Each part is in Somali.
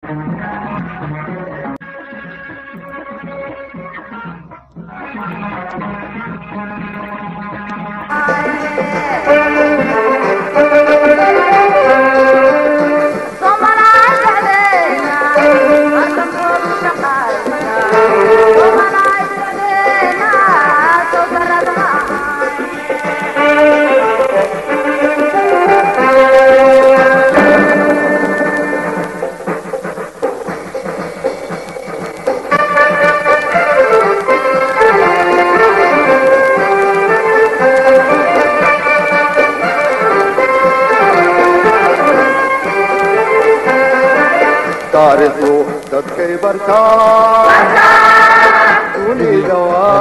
taariikhdu dadkay bartaa dunida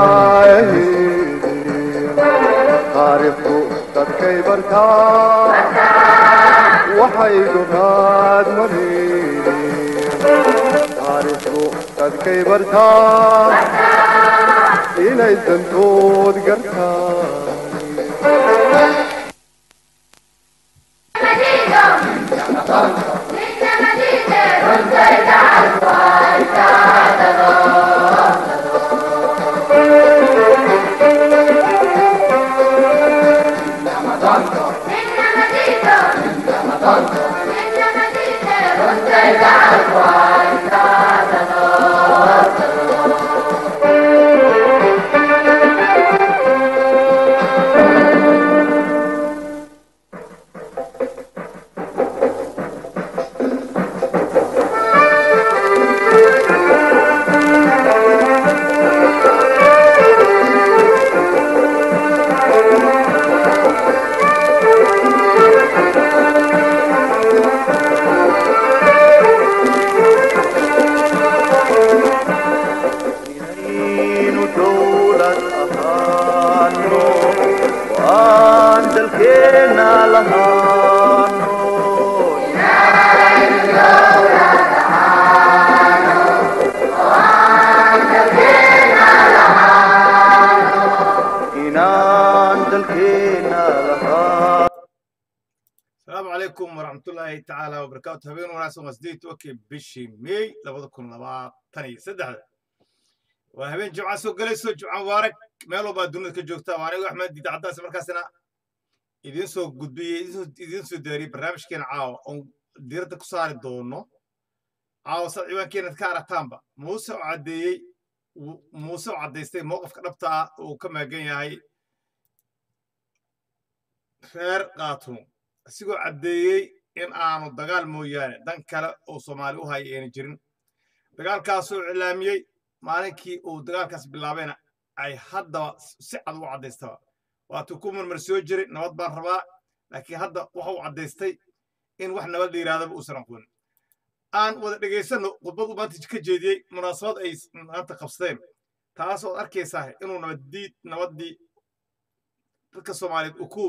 waahidi taariikhdu dadkay bartaa waxay dunaad maliini taariikhdu dadkay bartaa inay dantood gartaa inaynu dowlad ahaano waan dalkeena lahaano inaan dalkeena lahaan asalaamu calaykum waraxmatullaahi tacaala wabarakaatu habeen wanaagsan waa sideed tobankii bishii meey labada kun labaatan iyo saddexda waa habeen jimca soo gelayso jimca mubaarak meel walbaa dunida ka joogta waa anigo axmed diida caddaas markaasina idiin soo gudbiyey idiin soo daariyey barnaamijkeena caawa oon diiradda ku saari doono caawa sad ciwaankeenad ka aragtaanba muuse oo caddeeyey muuse oo caddaystay mowqifka dhabta ah uu ka maagan yahay reer qaatumo isigoo caddeeyey in aanu dagaal mooyaane dan kale oo soomaali u haya ayna jirin dagaalkaasuu iclaamiyey maalinkii uu dagaalkaas bilaabayna ay haddaba si cad u caddaystaba waatuu ku marmar soo jiray nabad baan rabaa laakiin hadda waxa uu caddaystay in wax nabad la yidhahdaba uusan aqoonin aan wada dhegaysanno khudbadu maanta ka jeediyey munaasabad ay maanta qabsadeen taasoo ad arkaysaa inuu nabaddiid nabaddii dadka soomaaliyeed uu ku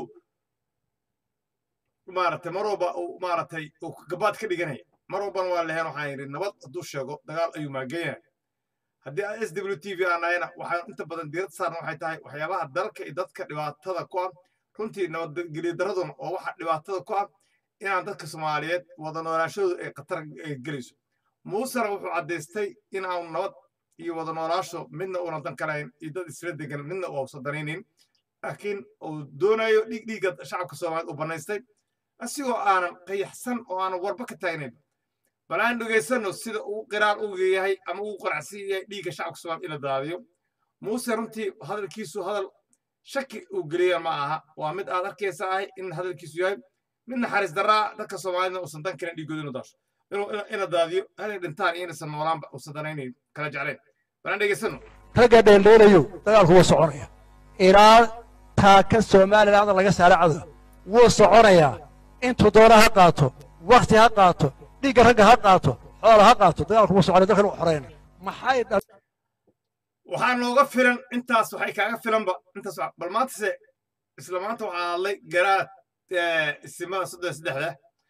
maaragtay mar walba uu maaragtay uu gabaad ka dhiganaya mar walbana waa leheen waxaan yidhi nabad hadduu sheego dagaal ayuu maagan yahay haddii aan s w t v aan nahayna waxaan inta badan diirad saarna waxay tahay waxyaabaha dalka iyo dadka dhibaatada ku ah runtii nabadgelyo daraduna oo waxa dhibaatada ku ah inaan dadka soomaaliyeed wada noolaashadoodu ay khatar gelayso muusena wuxuu caddaystay in aanu nabad iyo wada noolaasho midna uunan dan kalahayn iyo dad isla degan midna uusan danaynin laakiin uu doonayo dhiig dhiigga shacabka soomaaliyeed uu bannaystay asigoo aanan qayaxsan oo aanan warba ka taagnayn bal aan dhegaysanno sida uu qiraar u yahay ama uu qaracsan yahay dhiigga shacabka soomaaliya in la daadiyo muuse runtii hadalkiisu hadal shaki uu geliya ma aha waa mid aad arkaysa ahay in hadalkiisu yahay mid naxariis darraa dadka soomaalida uusan dan karin dhiiggooda inuu daasho ina daadiyo inay dhintaan iyo inaysan noolaanba uusan danaynayn kala jeclayn bal aan dhegaysanno ragga dheeldheelayo dagaalku wuu soconaya ilaa taaka somaliland laga saara cadow wuu soconayaa intuu doona ha qaato wakti ha qaato dhiigga ragga ha qaato xoola ha qaato dagaalku wuu soconaya dalkan u xoreyna maxay waxaa nooga filan intaas waxay kaaga filanba intaas bal maantase isla maanta waxaa hadlay garaad isimada soddon saddexda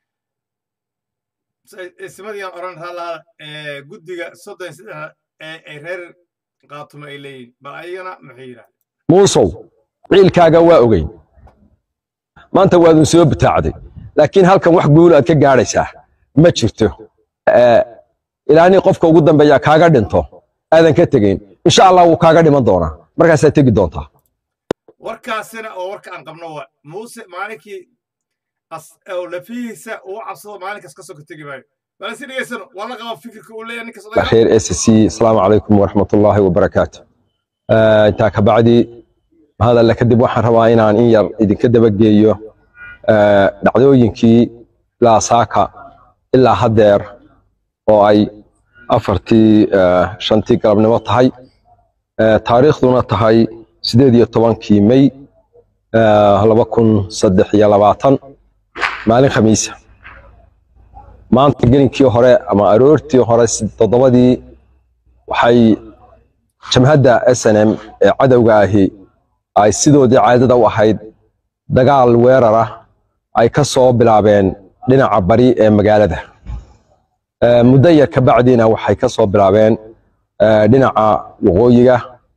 isimadiiaan oran raalaada guddiga soddon saddexda ee ay reer qaatumo ay leeyihin bal ayagana maxay yidhahdeen muusow ciilkaaga waa ogey maanta waadun soo bitaacday laakiin halkan wax guul aad ka gaadhaysaa ma jirto ilaani qofka ugu dambeeya kaaga dhinto aadan ka tegayn insha allah wuu kaaga dhiman doonaa markaasaad tegi doontaa warkaasina oo warka aan qabno waa muuse maalinkii as- oo lafihiisa uu cabsado maalinkaas kasoo ka tegi maayo bal si dhegeysano waa la qaba fikirka uu leeyahay ninkaas odaga خير اس سي السلام عليكم ورحمه الله وبركاته آه انت كبعدي هذا اللي كدب waxaan rabaa inaan in yar idinka daba geeyo آه dhacdooyinkii ilaa saaka ilaa hadeer oo ay afartii آه shantii galabnimo tahay آه taariikhduna tahay sideed iyo tobankii may آه laba kun saddex iyo labaatan maalin khamiisa maanta gelinkii hore ama aroortii hore si- toddobadii waxay jamhadda s n m ee cadowga ahi ay sidoodii caadada u ahayd dagaal weerar ah ay ka soo bilaabeen dhinaca bari ee magaalada Eh, muddo yar ka bacdiina waxay ka soo bilaabeen eh, dhinaca waqooyiga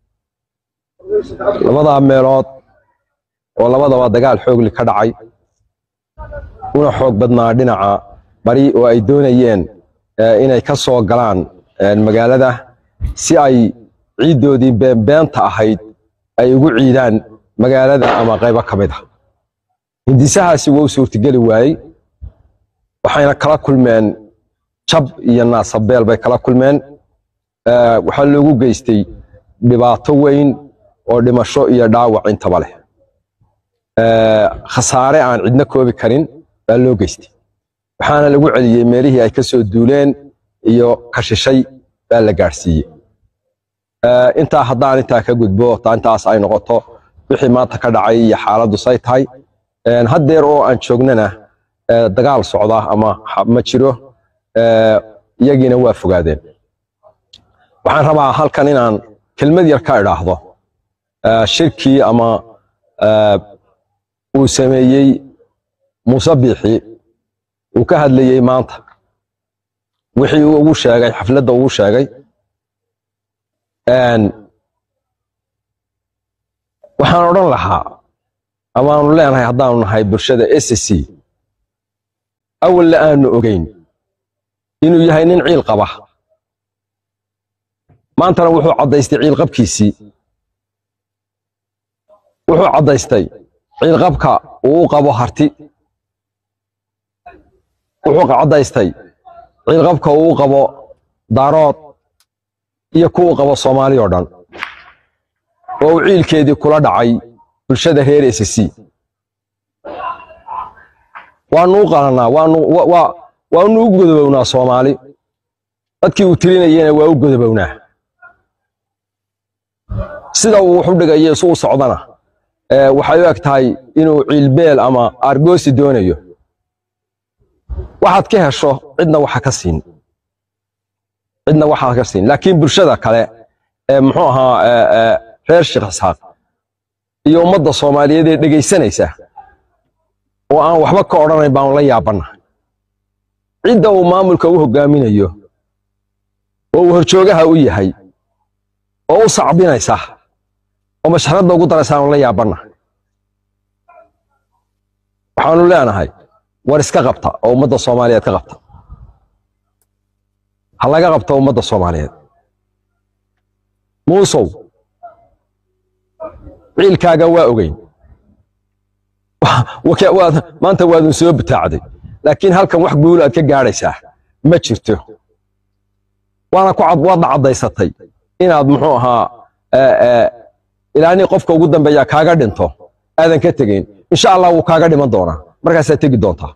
labadaa meelood oo labadaba dagaal xoogli ka dhacay una xoog badnaa dhinaca bari oo ay doonayeen eh, inay ka soo galaan eh, magaalada si ay ciiddoodii beenbeenta ahayd ay ugu ciidaan magaalada ama qaybo ka mid ah hindisahaasi waa u suurtageli waayey waxayna kala kulmeen jab iyo naasabeel bay kala kulmeen Eh, waxaa loogu geystay dhibaato weyn oo dhimasho iyo dhaawac intaba leh Eh, khasaare aan cidna koobi karin baa loo geystay waxaana lagu celiyey meelihii ay ka soo duuleen iyo kashishay baa la gaadhsiiyey Eh, intaa haddaan intaa ka gudbo taa intaas ay noqoto wixii maanta ka dhacay iyo xaaladdu say tahay Eh, haddeer oo aan joognana eh, dagaal socda ama ha- ma jiro Eh, iyagiina waa fogaadeen waxaan rabaa halkan inaan kelmad yar ka idhaahdo Eh, shirkii ama eh, uu sameeyey muuse biixi uu ka hadlayey maanta wixii uu ugu sheegay xafladda ugu sheegay Een, waxaan odhan lahaa amaanu leenahay haddaanu nahay bulshada s c awalna aanu ogeyn inuu yahay nin ciil qaba maantana wuxuu caddaystay ciilqabkiisii wuxuu caddaystay ciilqabka uu u qabo harti wuxuu caddaystay ciilqabka uu u qabo daarood iyo kuwa u qabo soomaali oo dhan oo uu ciilkeedii kula dhacay bulshada reer s c waanu u qalanaa waanu wa- wa- waanu u godobownaa soomaali dadkii uu tirinayena waa u godobownaa sida uu wax u dhigayo isu u socdana eh, waxay u eg tahay inuu ciilbeel ama argoosi doonayo waxaad ka hesho cidna waxa ka siin cidna waxaa ka siin laakiin bulshada kale ee muxuu ahaa eh, eh, reer sheekh isxaaq iyo ummadda soomaaliyeed ee dhegaysanaysa oo aan waxba ka odhanayn baanu la yaabana cidda uu maamulka u hogaaminayo oo uu horjoogaha u yahay oo u sacbinaysa oo mashxaradda ugu daraysa aanu la yaabana waxaanu leenahay war iska qabta oo ummadda soomaaliyeed ka qabta ha laga qabto ummadda soomaaliyeed muusow ciilkaaga waa ogeyn Waka- waad- maanta waadun soo bitaacday laakiin halkan wax guul aad ka gaadhaysaa ma jirto waana ku cad waadna caddaysatay inaad muxuu ahaa eh, eh, ilaani qofka ugu dambeeya kaaga dhinto aadan ka tegayn insha allah wuu kaaga dhiman doonaa markaasaad tegi doontaa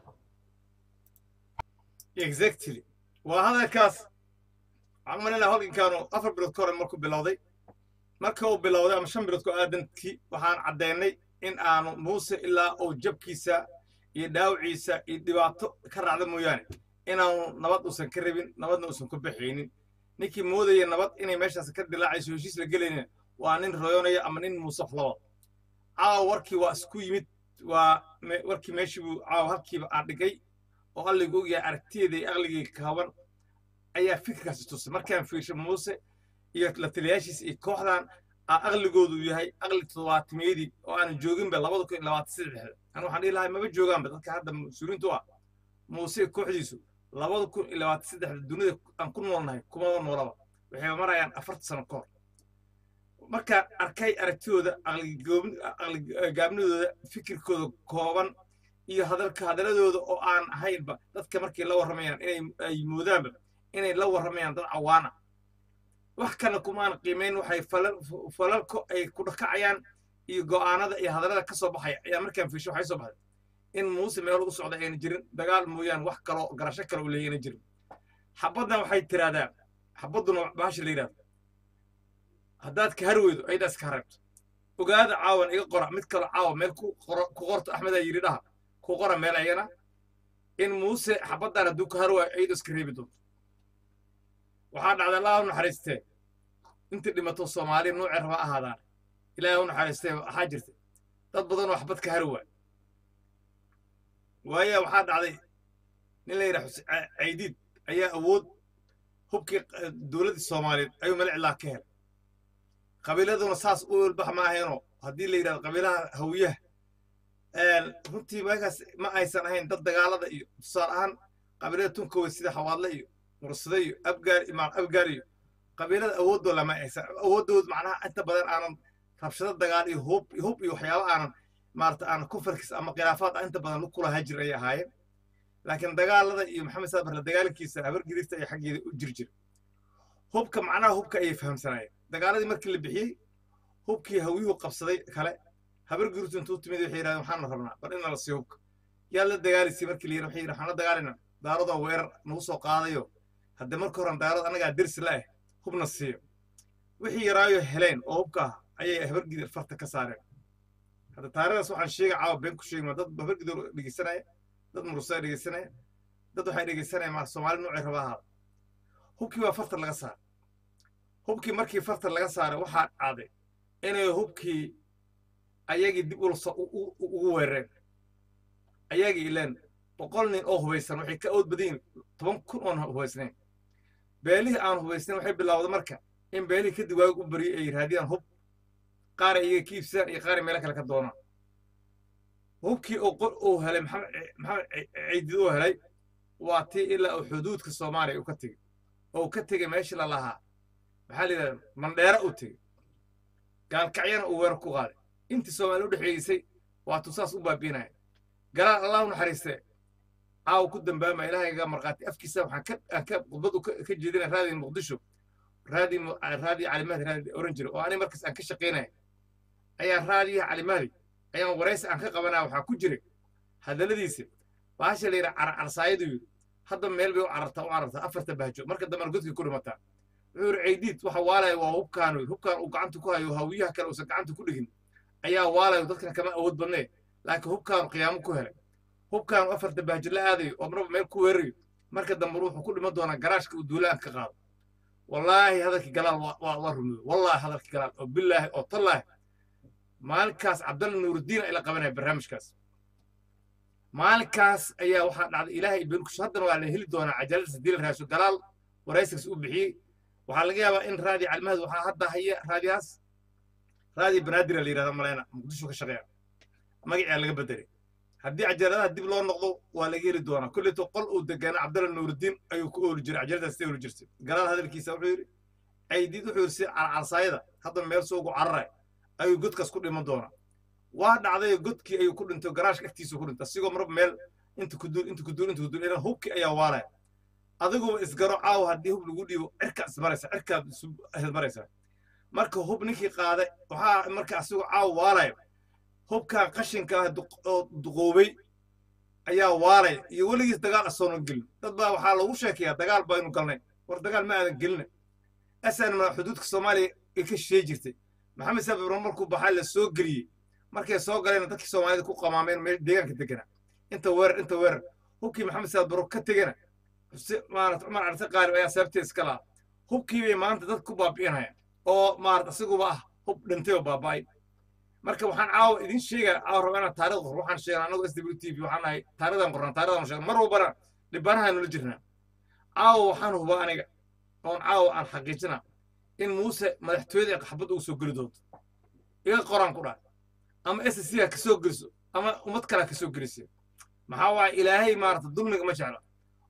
exactly waa hadalkaas waxaan umaleynaya halgankaanu afar bilood ka hore markuu bilowday marka uu bilowday ama shan bilood ku aadankii waxaan caddaynay in aanu muuse ilaa uu jabkiisa iyo dhaawiciisa iyo dhibaato ka raacda mooyaane inaanu nabad uusan ka rabin nabadna uusan ku baxaynin ninkii moodaya nabad inay meeshaas ka dilaacayso heshiis la gelaynin waa nin royonaya ama nin muuse laba caawa warkii waa isku yimid waa me- warkii meeshii buu caawa halkiiba aan dhigay oo alligu ogyahay aragtiyeeda iyo aqligii kaaban ayaa fikirkaasi tusay markaan fiirshay muuse iyo la taliyaashiisa iyo kooxdan aa aqligoodu yahay aqli toddobaatimeedii oo aanan jooginba labada kun iyo labaatan saddexda anu waxaan dhihi lahay maba joogaanba dadka hadda mas-uuliintu ah muuse iyo kooxdiisu labada kun iyo labaatan saddexda dunida aan ku noolnahay kumaba noolaba waxay marayaan afarta sano ka hor marka arkay aragtidooda aqligaabnidooda fikirkooda kooban iyo hadalka hadaladooda oo aan ahaynba dadka markay la warramayaan inay ay moodaanba inay la warramayaan dad cawaana wax kale kumaan qiimayn waxay falalko ay ku dhakacayaan iyo go'aanada iyo hadallada ka soo baxaya ayaa markaan fiisho waxay soo baxday in muuse meel u socda ayna jirin dagaal mooyaan wax kaloo garasho kale u leeya ayna jirin xabaddan waxay tiraahdaa xabadduna baasha la yidhahdo haddaad ka har weydo ayadaas ka hareebto ogaada caawan iga qora mid kaloo caawa meel ku qorto axmedaa yidhi dhaha ku qora meel ayana in muuse xabaddan hadduu ka har waayo ayadoo iska reebi doonto waxaa dhacday allah u naxariistee intii dhimato soomaali nuucee raba ahaadaan ilaahay u naxariistee waxaa jirta dad badan oo xabad ka har waay waaya waxaa dhacday nin la yidhaha caydiid ayaa awood hubkii dowladdii soomaaliyeed ayuu malicilaa ka helay qabiiladuna saas u olbax ma ahaynoo haddii la yidhahdo qabiilaha hawiyaha runtii markaas ma aysan ahayn dad dagaalada iyo tusaale ahaan qabiilada tunkawey sida xawaadle iyo mursade iyo abgaar imaam abgaar iyo qabiilada awoodoo lama aysan awooddood macnaha inta badan aanan rabshado dagaal iyo hub hub iyo waxyaabo aanan maarata aanan kufarkis ama khilaafaad inta badan lu kulahaa jir ayay ahaayeen laakiin dagaalada iyo maxamed saabarle dagaalkiisa habar gidirta iyo xaggeeda u jir jir hubka macnaha hubka ayay fahamsanaayeen dagaaladii markii la bixiyey hubkii hawiyuhu qabsaday kale habar gidirtu intuu timid waxay yidhahdeen waxaanu rabnaa bal in nala siiyo hubka yaa la dagaalisay markii la yidhi waxay yidhi waxaan la dagaalayna daaradoo weerar nagu soo qaadayo hadde marka horan daarad annagaa dersi la ah hubna siiyo wixii yaraayo heleen oo hubka ah ayay habargidir farta ka saareen hadda taarikhdaas waxaan sheega caawa been ku sheegma dad habargidir dhegeysanaya dad murusaa dhegeysanaya dad waxay dhegeysanaya ma soomaali nuucay raba ahaada hubkii waa farta laga saaray hubkii markii farta laga saaray waxaa dhacday inay hubkii ayagii dib ugu weerareen ayagii ileen boqol nin oo hubaysan waxay ka awood badan yihin toban kun oon hubaysnayn beelihii aan hubaysnayn waxay bilowday marka in beelihii kadib waagi u baryay ay raadiyaan hub qaara iyaga ka iibsadaan iyo qaara meelo kale ka doonaan hubkii oo qor uu helay maxamed ciidid uu helay waa tii ilaa uu xuduudka soomaaliya uu ka tegey oo uu ka tegey meeshii la lahaa maxaa la yidhahda mandheera uu tegey gaalkacyana uu weerar ku qaaday intii soomaaliya u dhexeeysay waatuu saas u baabiinaya galaal allah u naxariistee caaw ku dambaama ilaahayga markhaati afkiisa waxaan ka aan ka khudbad ka jeedinaya raadi muqdisho raadi raadi calimahdi raadi oran jira oo aniga markaas aan ka shaqaynaya ayaa raadiyaha calimahdi ayaan waraysi aan ka qabanaya waxaa ku jiray hadalladiisa baasha la yidhaha carcarsaayadu yidhi hadda meel bay u carartaa u carartaa afarta bahjo marka dambena godkii ku dhimataa wuxuu yidhi ceydiid waxa waalaya waa hubkaan hubkaan uu gacanta ku hayo hawiyaha kale uusan gacanta ku dhigin ayaa waalayo dadkan kama awood badnee laakiin hubkaanu qiyaamo ku helay hubkaanu afarta bahjo la aadayo oo marba meel ku weerarayo marka dambe wuxuu ku dhiman doonaa garaashka uu duulaan ka qaado wallaahi hadalkii galaal waa rumooy wallaahi hadalkii galaal oo bilaahi oo tallaahi maalinkaas cabdalla nuuruddiin ay la qabanaya barnaamijkaas maalinkaas ayaa waxaa dhacday ilaahay beenkusho haddana waa la heli doonaa cajalada sadiila raasho galaal waraysigas u bixiyey waxaa laga yaabaa in raadi calmahad waxaa hadda haya raadiyaas raadi banaadira la yidhahda malayna muqdisho ka shaqeeya magacaa laga bedelay haddii cajaladaha dib loo noqdo waa laga heli doonaa kolleeto qol uu degaana cabdalla nuuruddiin ayuu ku ooli jiray cajaladaas stay ooli jirtay galaal hadalkiisa wuxuu yidhi caydiid wuxuu yidhi si carcarsaayada hadda meel soogu cararaya ayuu godkaas ku dhiman doonaa waa dhacday godkii ayuu ku dhintay garaashka agtiisu ku dhintay asigoo marba meel inta ku duul inta ku duul inta ku duul ilan hubkii ayaa waalaya adiguba isgaro caawa haddii hub lagu dhiibo cirkaa ismaraysa cirkaad ismaraysaa marka hub ninkii qaaday waxaa marka asigoo caawa waalaya hubkan qashinka ah oo duqoobay ayaa waalaya iyo weligiis dagaal asoonan gelin dad baa waxaa lagu sheekayaa dagaal baynu galnay war dagaal ma aadan gelina asanma xuduudka soomaaliya ay ka shisheey jirtay maxamed sabibro markuu baxaa la soo geliyey markay soo galeen dadkii soomaalida ku qamaameen meel deegaanka degana inta weerar inta weerar hubkii maxamed sabibro ka tegana maarata cumar carte qaarib ayaa sababteed iska lahaa hubkii bay maanta dad ku baabi'inaya oo maarata isiguba ah hub dhintay oo baaba'ay marka waxaan caawa idin sheegaya caawa raba inaan taarikhda qor waxaan sheegnaa annagu s w t v waxaan nahay taarikhdan qornaa taarikhdan sheegna mar walbana dhibanaha nula jirnaa caawa waxaan hubaa aniga oon caawa aan xaqiijinaa in muuse madaxtooyada ee qaxbad ugu soo geli doonto iga qoraan ku dhahay ama s c ha kasoo geliso ama ummad kale ha kasoo gelisa maxaa waaye ilaahay maarata dulmiga ma jecla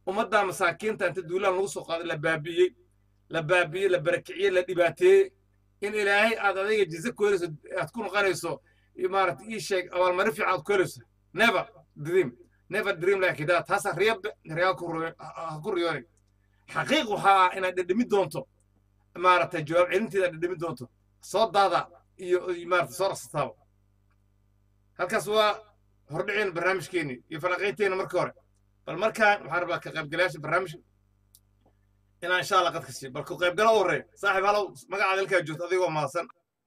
ummaddaa masaakiinta inta duulaan lagu soo qaaday la baabi'iyey la baabi'iyey la barakiciyey la dhibaateeyey in ilaahay aad adayga jize ku helayso aad ku noqonayso maarata ii sheeg abaalmarin fiican aad ku helayso never dream never dream like that taasa riyabe riyaa ku riyoonay xaqiiq waxaa ah inaad dhedhemi doonto maaragtay jawaab celinteeda aad dhedhemi doonto soo daada iyo maarata soo raksataaba halkaas waa hordhiceen barnaamijkeeni iyo falanqaynteena marka hore bal markaan waxaan rabaa ka qaybgalayaasha barnaamijka inaan insha allah qadka siiyo bal ku qaybgalo u horreeya saaxiib halow magacaada halkaa joogto adigoo mahadsan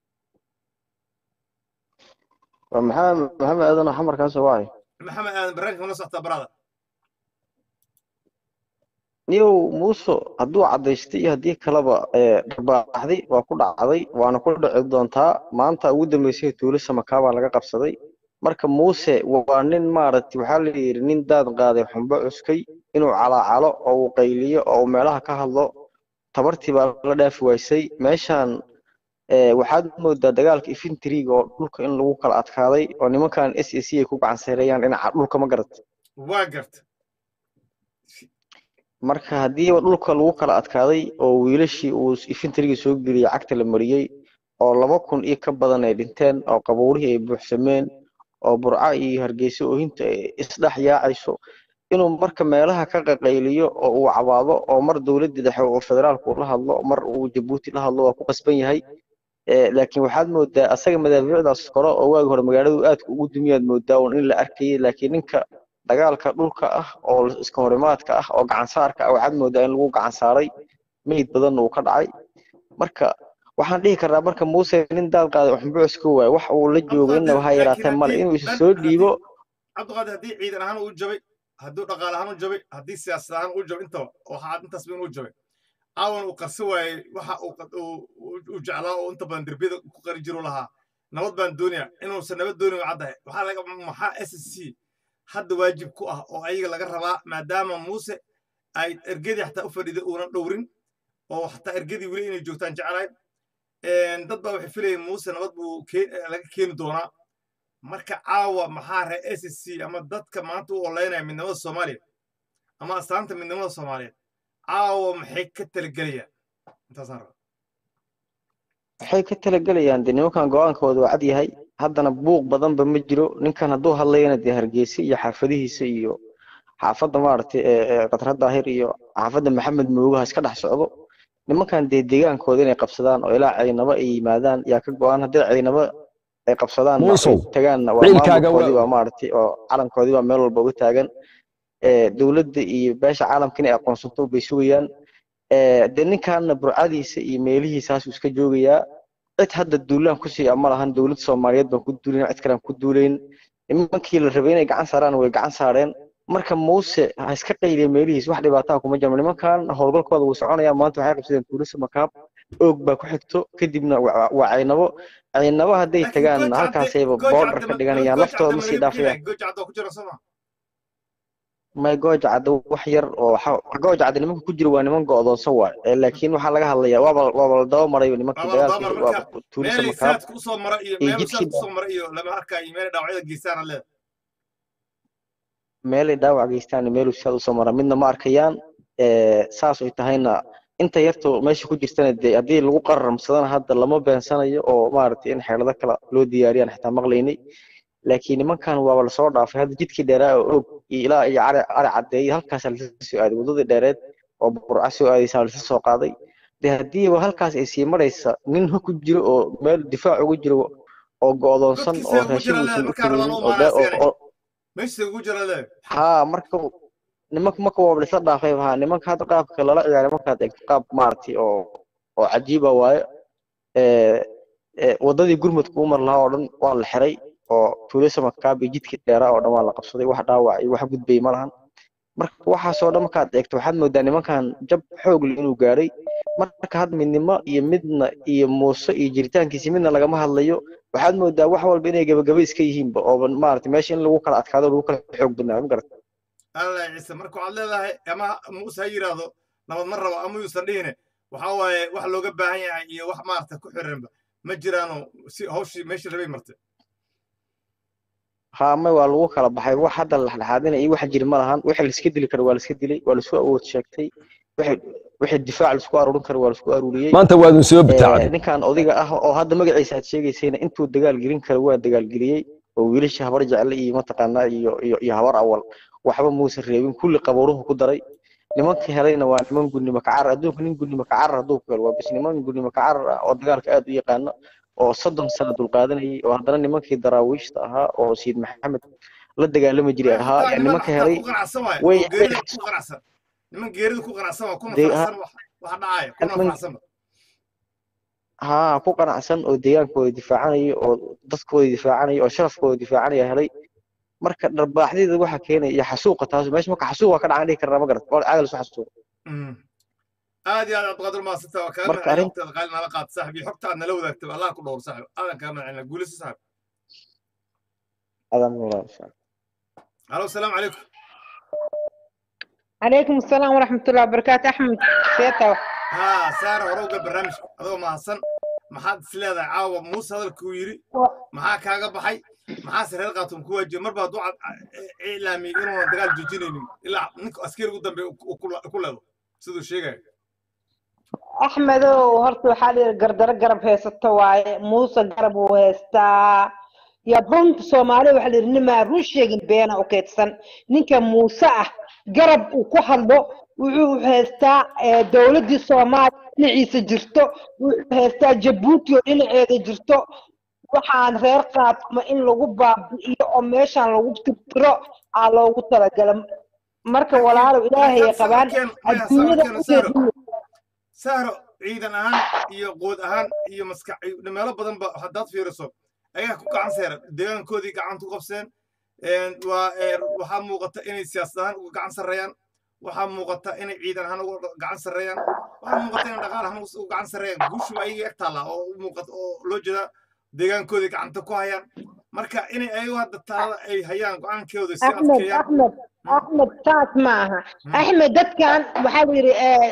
waa maxamed maxamed aadan oo xamarkaas waay maxamed aadan barnaamijka nala socotaa baraada niyow muuso hadduu caddaystay iyo haddii kaleba dharbaaxday waa ku dhacday waana ku dhici doontaa maanta ugu dambeysay tuulo samakaabaa laga qabsaday marka muuse waa nin maaragtay waxaa la yidhi nin daad qaaday xumbo cuskay inuu calaacalo oo uu qayliyo oo uu meelaha ka hadlo tabartii baa la dhaafi waysay meeshaan waxaad moodaa dagaalka infentriga oo dhulka in lagu kala adkaaday oo nimankan s a c ay ku gacan sareeyaan dhinaca dhulka ma garat waa garta marka haddiiba dhulka lagu kala adkaaday oo wiilashii uu infentriga soo geliyey cagta la mariyey oo laba kun iyo ka badan ay dhinteen oo qabuurihii ay buuxsameen oo burca iyo hargeysa oohinta ay isdhex yaacayso inuu marka meelaha ka qaqayliyo oo uu cabaado oo mar dowladda dhexe oo federaalku la hadlo mar uu jabuuti la hadlo waa ku qasban yahay laakiin waxaad moodaa asaga madaafiicdaas kore oo waagi hore magaaladu aadka ugu dumiyaad moodaa un in la arkayay laakiin ninka dagaalka dhulka ah oo iska horimaadka ah oo gacansaarka ah waxaad moodaa in lagu gacan saaray meyd badanna uu ka dhacay marka waxaan dhihi karnaa marka muuse nin daad qaaday xumbucus ka waay wax uu la joogo innaba ha yaraatee male inuu isa soo dhiibo cabdiqaadir haddii ciidan ahaan uu jabay hadduu dhaqaale ahaan u jabay haddii siyaasad ahaan u jabay intaba waxaa intaasba inuu jabay aawan uu qarsi waayey waxa uu jeclaa oo inta badan derbiyada ku qari jiru lahaa nabad baan doonaya inuusan nabad doonin caddahay waxaa laga maxaa s c hadda waajib ku ah oo ayaga laga rabaa maadaama muuse ay ergadii xataa u fadhiday uunan dhowrin oo xataa ergadii weli inay joogtaan jeclahay dad baa waxay filayeen muuse nabad buu laga keeni doonaa marka caawa maxaa ree s c ama dadka maanta u oleynaya midnimada soomaaliya ama astaanta midnimada soomaaliyeed caawa maxay ka talagelayaan intaasaan raba waxay ka talagelayaan dee nimankan go-aankooda waa cad yahay haddana buuq badanba ma jiro ninkan hadduu hadlayana dee hargeysa iyo xaafadihiisa iyo xaafadda maaragtay qatra daahir iyo xaafadda maxamed moogaha iska dhex socdo nimankan dee deegaankooda inay qabsadaan oo ilaa ciidnamo ay yimaadaan yaa ka go-aan haddii ciidamo ay qabsadaan tagaanna waa maamulkoodii baa maaragtay oo calankoodii baa meel walba uga taagan dowladda iyo beesha caalamka inay aqoonsato bay sugayaan dee ninkaana burcadiisa iyo meelihiisaasuu iska joogayaa cid hadda duulaan kusii ama lahan dowladda soomaaliyeed baan ku duulayn cid kalean ku duulayn nimankii la rabay inay gacan saaraan way gacan saareen marka muuse ha iska qayliya meelihiis wax dhibaataa kuma jirno nimankan howlgalkooda wuu soconaya maanta waxay qabsadeen tuulisa makaab oog baa ku xigto kadibna waa caynabo caynabo hadday tagaan halkaasayba boodhar ka dhiganayaan laftooda ma sii dhaafayaan may gooja cadda wax yar oo gooja cadda nimanka ku jira waa niman go'doonsan waay laakiin waxaa laga hadlayaa waaba waaba la daba marayo nimanka dagaalkii waaba tuulisa makaab iyo jidkii iyo lama arkaayo meel dhaawacyada geystaan leeda meelay dhaawac geystaan meeluu sidaad usoo mara midna ma arkayaan saas ay tahayna inta yarto meesha ku jirtana dee haddii lagu qararamsadana hadda lama beensanayo oo maaragtay in xeelado kale loo diyaariyaan xitaa maqlaynay laakiin nimankan waaba lasoo dhaafay hadda jidkii dheeraa oo og iyo ilaa iyo cari cari caddeeyay halkaasaa lasa soo aaday waddadii dheereed oo burca soo aadaysaa lasa soo qaaday de haddiiba halkaas ay sii maraysa nin ha ku jiro oo meel difaac ugu jiro oo go'doonsan oo raashin uusan u karinin oo haa marka nimanka marka waaba laisla dhaafay haa nimanka hadda qaabka lala ciyaara markaad eegto qaab maaragtay oo oo cajiiba waaye waddadii gurmudka u mar lahaa oo dhan waa la xiray oo tuulisa makaab iyo jidkii dheeraa oo dhan waa la qabsaday wax dhaawac iyo wax gudbay ma lahan marka waxaasoo dhan markaad eegto waxaad moodaa nimankan jab xoog leh inuu gaaray marka had midnimo iyo midna iyo muuse iyo jiritaankiisi midna lagama hadlayo waxaad moodaa wax walba inay gabagaba iska yihiinba oo maaragtay meesha in lagu kala adkaado lagu kala xoog badnaa ma garata allah ciise marka waxaad leedahay ama muuse ha yidhaahdo nabad ma rabo ama yuusan dhihine waxa waaye wax looga baahan yahay iyo wax maaragta ku xiranba ma jiraano si hawshii meeshii rabay martay haame waa lagu kala baxay wax hadda la dhexdhexaadina iyo waxa jiri ma lahan wixii la iska dili karo waa la iska dilay waa la isku awood sheegtay wixii wixii difaac la isku aruurin karo waa la isku aruuriyey maanta waadun soo Ee, bitaacday ninkan odayga ah oo hadda magaciisa aad sheegaysayna intuu dagaal gelin karo waa dagaal geliyey oo wiilasha habar jecle iyo mataqaanaa iyo iyo iyo habar awal waxba muusan reebin kulli qabuuruhu ku daray nimanka helayna waa niman gudnimo kacarar adduunka nin gudnimo kacarar hadduu ku helo waa bis niman gudnimo kacarar ah oo dagaalka aad u yaqaano oo soddon sano dulqaadanayay oo haddana nimankii daraawiishta ahaa oo sayid maxamed la dagaalami jiray ahaa Xitaa yaa niman nimanka xitaa helay ku qanacsan waaye way oo geerida ku qanacsan niman geerida ku qanacsan waa kuna Dee, faraxsan wax waxa dhacaya kuna niman- faraxsan haa ku qanacsan oo deegaankooda difaacanaya oo dadkooda difaacanaya oo sharafkooda difaacanaya helay marka dharbaaxdeeda waxa keenaya iyo xasuuqa taas meesha marka xasuuq waa ka dhacan dhihi karnaa ma garat waa caadal isu xasuuqa Mm. aad iyo aad cabdiqaadir maasanta waa kaga Marka magacay arrin- waqtigaad qaali nala qaad saaxib iyo xogta aad nala wadaagtay allah ku dhowr saaxib aadan kaga magacayna guulisa saaxib adan walaal insha Allah. halo asalaamu calaykum عليكم السلام ورحمة الله وبركاته أحمد سيتا ها saara hore uga barnaamijka adoo mahadsan maxaad is leedahay caawa muuse hadalkuu yidhi maxaa kaaga baxay maxaase reer qaatum ku waajiyay marba hadduu cad- iclaamiyey inuuna dagaal joojinaynin ilaa ninka askariga ugu dambeeya uu ku ku leedo siduu sheegaya أحمد هرت وحالي قردر قرب هيستا واي موسى قرب وهيستا يا بنت سومالي وحالي نما روشيغن بينا وكيتسن نينكا موسى قرب وكوحلو wuxuu haystaa ee, dowladdii soomaaliya dhinaciisa jirto wuxuu haystaa jabuuti oo dhinaceeda jirto waxaan reer qaatama in lagu baabi'iyo oo meeshaan lagu tirtiro aa loogu talagala marka walaalow ilaahay ay qabaan adduunyada ujeediyo sahro ciidan ahaan iyo quud ahaan iyo maskax iyo meelo badanba haddaad fiiriso ayaa ku gacan seera deegaankoodii gacanta ku qabseen Een, waa ee, waxaa muuqata inay siyaasad ahaan uga gacan sarreeyaan waxaa muuqata inay ciidan ahaan uga gacan sarreeyaan waxaa muuqata inay dhaqaal ahaan uga gacan sarreeyaan guushu ayaga eg taallaa oo u muuqata oo loo jeeda deegaankoodii gacanta ku hayaan marka inay ayagu hadda taada ay hayaan go-aankooda si أحمد adkeeyaan أحمد أحمد تاس معها أحمد دت كان وحاول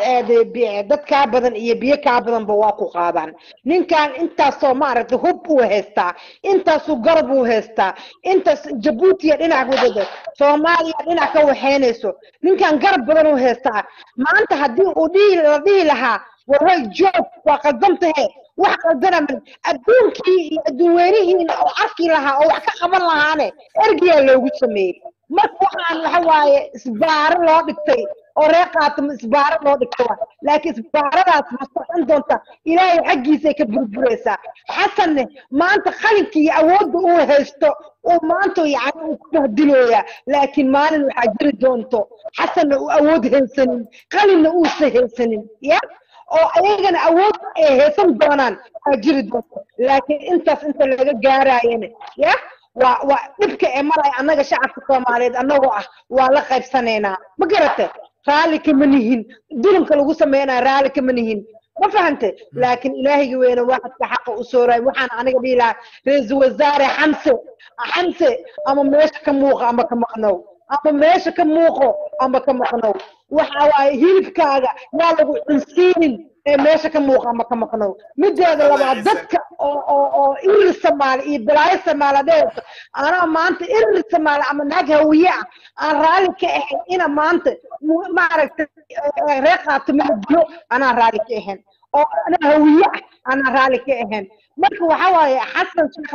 دت كابدن إيه بيه كابدن بواقو قادان نين كان أنت سو معرض هب وهستا أنت سو قرب وهستا أنت س- جيبوتي لنا عقودة سوماليا لنا كو حينسو نين كان قرب بدن وهستا ما أنت هدي ودي ودي لها وهي جوب وقدمته wax qaldana mal adduunkii iyo adduunweynihiina oo arki lahaa oo wax ka qaban lahaane ergiyaa loogu sameeyey marka waxaan waxa waaye isbaaro loo dhigtay oo reer qaatama isbaaro loo dhigtay waa laakiin isbaaradaas ma socon doonta ilaahay xaggiisay ka burburaysaa xasanne maanta qalinkii iyo awoodda uu haysto uu maanta yacni uu ku bahdilooyaa laakiin maalin waxaa jiri doonto xasanna uu awood haysanin qalinna uusan haysanin ya oo ayagana awood ay haysan doonaan aa jiri doonto laakiin intaas inta laga gaaraayana ya waa waa dhibka ee maraya annaga shacabka soomaaliyeed annagoo ah waa la qaybsanaynaa ma garate raalli kama nihin dulimka lagu sameynaya raalli kama nihin ma fahante laakiin ilaahayga weyne waxadka xaqa u sooraay waxaan aniga dhihi lahaa ra-iisul wasaare xamse xamse ama meesha ka muuqa ama ka maqnow ama meesha ka muuqo ama ka maqnow waxa waaye hilibkaaga yaa lagu cunsiinin ee meesha ka muuqa ama ka maqnow mideeda labaad dadka oo oo oo irir samaali iyo balaayo samaala dheerto anaa maanta irir samaali ama naag hawiye ah aan raalli ka ahayn ina maanta mu- maaragtay eh, reer qaatimo la dilo anaa raalli ka ahayn oo anaa hawiye ah anaa raalli ka ahayn marka waxa waaye xasan sheekh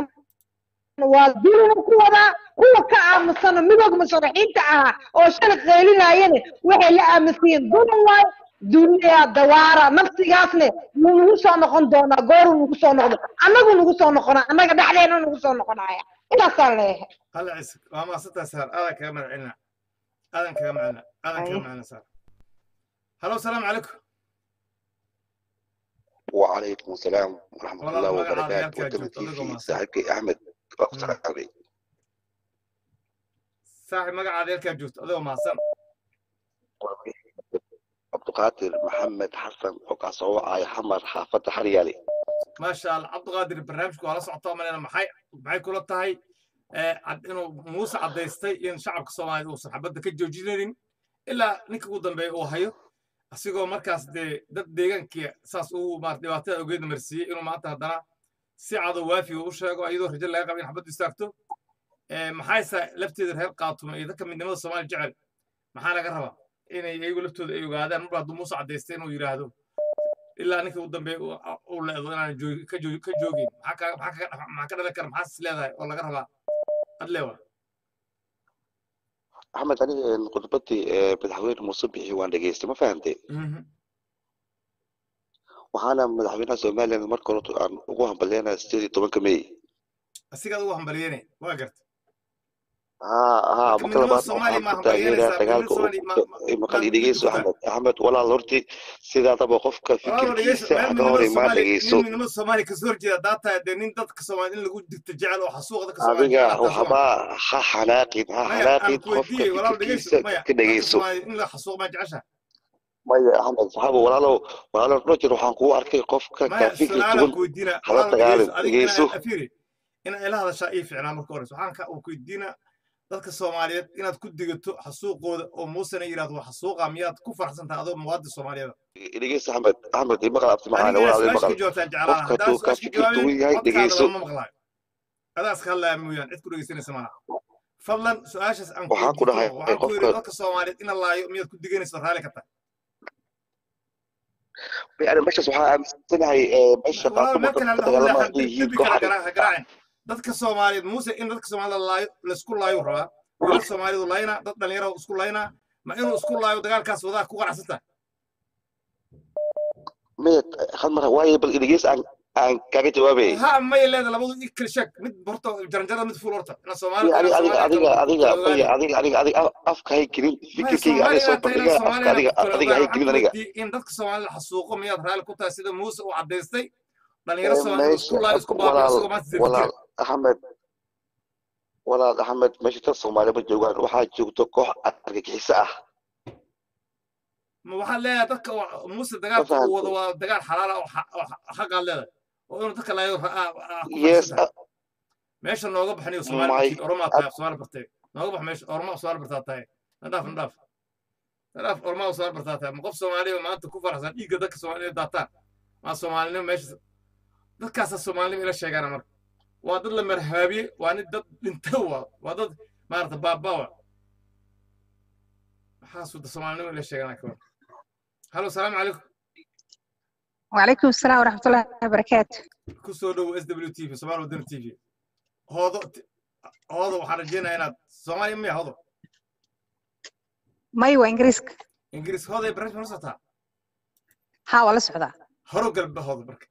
waa dulma ku wadaa kuwa ka aamusana midooda musharaxiinta ahaa oo shalay qaylinayane waxay la aaminsan yihiin dulm waayo duniya dawaara nafsigaasne wuu nagu soo noqon doonaa gooruu nagu soo noqdo annagu nagu soo noqonaa annaga dhexdeena nagu soo noqonaya intaasaan leeyahay halla ciise waa maasantaa saar aadan kaga magacilna aadan kaga magacilna aadan kaga Ay. magacilna saar halo asalaamu calaykum وعليكم السلام ورحمة والله الله ما قاعد وبركاته يركع ودمتي جوت، أديكم في أحسن. صاحبك أحمد أقصر علي saaxib magacaada halkaa joogto adigoo mahadsan عبد القادر محمد حسن وقاصو آي حمر حافظ حريالي maasha allah cabdiqaadir barnaamijku waa la socotaa malena maxay maxay kula tahay eh, cad- inuu muuse caddaystay in shacabka soomaaliya uusan xabadda ka joojinaynin ilaa ninka ugu dambeeya uu hayo asigoo markaas dee dad deegaankii saas uu maarata dhibaatada ogeedna marsiiyey inuu maanta haddana si cadow waafiga u sheego iyadoo rajo laga qaba in xabaddu istaagto Eh, maxayse lafteeda reer qaatumo iyo dadka midnimada soomaaliya jecel maxaa laga rabaa inay iyagu laftooda ay ogaadaan marba hadduu muuse cadaystay inuu yidhaahdo ilaa ninka u dambeeya uu- uu leedo inaan joogi- ka joogi- ka joogin maxaa ka- maxaa ka- maxaa ka dhalan kara maxaas is leedahay oo laga rabaa ad leewa axmed aniga een, khudbadii ee, madaxweyne muuse bixi waan dhegeystay ma fahantay waxaana madaxweynaha somalilan marka hore aan ugu hambalyeynaya sideed iyo tobanka may asigaad ugu hambalyeene waa garta haa haa Marka marka midnimada labaad Soomaaliya waxaan ma ku hambalyeynaysaa? taageeraa Midnimada Soomaaliya ma- ma- dagaalka maqal ma- dhegeyso ma- axmed axmed walaal horti sidaadaba qofka walaalo dhegeyso fikirkiisa meel ka hor midnimada imaan Soomaaliya dhegeyso nin midnimada Soomaaliya kasoo horjeeda daataa dee nin dadka Soomaaliya in lagu digto jecel oo xasuuqa dadka Soomaaliya adiga jecel hataa Soomaaliya. waxba ha xanaaqin ha maya aan xanaaqin ku qofka weydiiyey walaal dhegeyso fikirkiisa maya ka dadka dhegeyso Soomaaliya in la xasuuq ma jecesha maya axmed saxaabo walaalow walaalow roger waxaan kugu arkay qofka ka maya fikir su-aalaan duwan ku weydiina hala walaal dagaalin dhegeyso adiga dhegeyso inaa afiri ina ila hadashaa ii ficnaa marka hore waxaan ka uu ku weydiina dadka Soomaaliyeed inaad ku digato xasuuqooda oo muusena yiraahdo waa xasuuqa miyaad ku faraxsan tahay adoo muwaadin Soomaaliyeed dhegeyso axmed axmed imaqal abti macaane aniga walaal su-aasha ka imaqal jawaabtaan jeclaan qofka haddaan hadduu ka su-aasha ka fikir duwan jawaabin yahay codkaada dhegeyso lama maqlaayo adaas ka hadlaya mooyaan cid ku dhegeysanaysa malaha fadlan su-aashaas aan ku waxaan ku weydiin dhahay karo waxaan ku yidhi qofka dadka Soomaaliyeed ina laayo miyaad ku diganayso raalli ka tahay yani meeshaas waxaa aaminsanahay ee, meesha walaal meel qaatumo kale dadka ha u dagaalama leexan hadday yihiin dembi koox kale xarig gara- ha garaacin dadka Soomaaliyeed muuse in dadka Soomaalida laayo laysku laayo rabaa wiilal Soomaalidu laayna dad dhalinyaro isku laayna ma inuu isku laayo dagaalkaas wadaa ku qanacsan tahay mid hal mar waaye bal dhegeys aan aan kaga jawaabay ha may leedahay labadu i kala sheeg mid horta jaranjarada mid fuul horta ina Soomaali adiga ina adiga Soomaali adiga kala adiga ogaadin maya adiga adiga adiga afka hay gelin maya fikirkayga adiga soo Soomaaliya taa inaan bandhiga afka Soomaaliya adiga ku kala adiga ogaan hay waxaan gelin ku aniga weydiiyey in dadka Soomaalida xasuuqo miyaad raalli ku tahay sida muuse uu cadaystay dhalinyaro Ee, Soomaalidu isku meesha laayo isku baabiyo walaal isagoo maanta walaal sirtira axmed walaal axmed meesha dad soomaali ma joogaan waxaa joogto koox argagixiso ah ma waxaad leedahay dadka waa- muuse ma dagaalka uu wado fahantay waa dagaal xalaal ah oo xa- oo xa- xaqaad leedahay oo inuu dadka laayo ra- aa- aa ku yes faraxsan tahay meesha nooga baxniyo Soomaali my batiin oromaa tahay Soomaali bartay nooga bax meesha oromaa Soomaali bartaa tahay nadhaaf nadhaaf nadhaaf oromaa Soomaali bartaa tahay ma qof Soomaaliya maanta ku faraxsan dhiigga dadka Soomaaliya daataan ma Soomaalinimo meesha dadkaasa Soomaalinimo ila sheegaana marka waa dad la marhaabiye waa nin dad dhinta waa waa dad maarata baabaa maxaasuu da Soomaalinimo ila sheegaana kawan halo salaamu calaykum وعليكم السلام ورحمة الله وبركاته ku soo dhowo s w t v Soomaali wadani t v hoodo hoodo waxaan rajeynayaa inaad Soomaaliya miya hoodo ماي وإنجليزك ingiriis hooday barnaamij ma socotaa ها ولا سعودة horo galba hoodo marka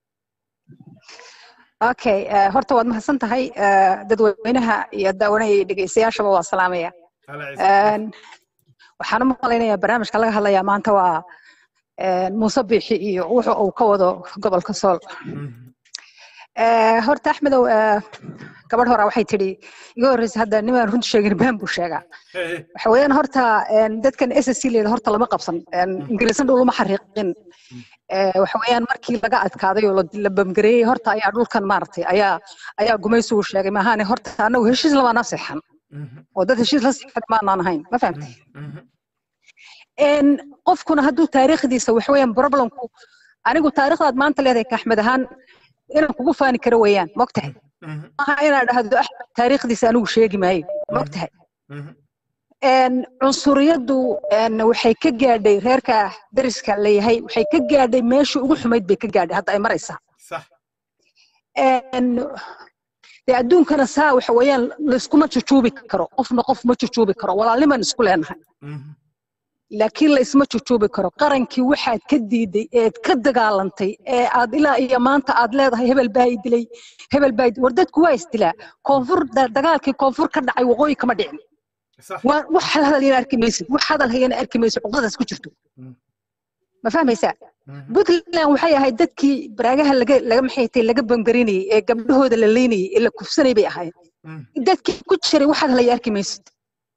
أوكي آه، هرتا واد مهسن تهي آه، ددوينها يا داوني dhegeystayaashaba waa salaamaya hala ciise Een, waxaan u malaynayaa barnaamijka laga hadlayaa maanta waa een, muuse biixi iyo wuxuu uu ka wado gobolka sool Ee, horta axmedow ee, gabadh hore waxay tidhi iga horreysa hadda nimaan runta sheegin baan buu sheegaa waxa weeyaan horta een, dadkan s s c leeda horta lama qabsan een, ingiriisan dhow lama xariiqin Ee, waxa weeyaan markii laga adkaaday oo la la bamgareeyey horta ayaa dhulkan maaragtay ayaa ayaa gumaysigu sheegay maahaane horta annagu heshiis lama naseexan oo dad heshiis la seexan maanaan ahayn ma fahamtay Een, qofkuna hadduu taariikhdiisa waxa weeyaan problemku anigu taariikhdaad maanta leedahay ka axmed ahaan inaan kugu faani karo weeyaan mogtahay maaha inaan dhahdo axmed taariikhdiisa anigu sheegi maayo mogtahay Een, cunsuriyaddu een, waxay ka gaadhay reerka dariska leeyahay waxay ka gaadhay meeshii ugu xumayd bay ka gaadhay hadda ay maraysaa صح Een, dee adduunkana saa waxa weeyaan layskuma jujuubi karo qofna qof ma jujuubi karo walaalnimaan isku leenahay laakiin la isma jujuubi karo qarankii waxaad ka diiday eed ka dagaalantay ee aad ilaa iyo maanta aad leedahay hebel baa i dilay hebel baa i dilay. war dadku waa isdilaa koonfur da- dagaalkii koonfur ka dhacay waqooyi kama dhicin صح waa wax hal hadal yana arki maysid wax hadal hayana arki maysid cuqdadaas ku jirto Mm. ma fahmaysaa puntland waxay ahayd dadkii baraagaha laga laga maxay tahay laga bangarinayay ee gabdhahooda la leynayay ee la kufsanay bay ahayd dadkii ku jiray wax hadal haya arki maysid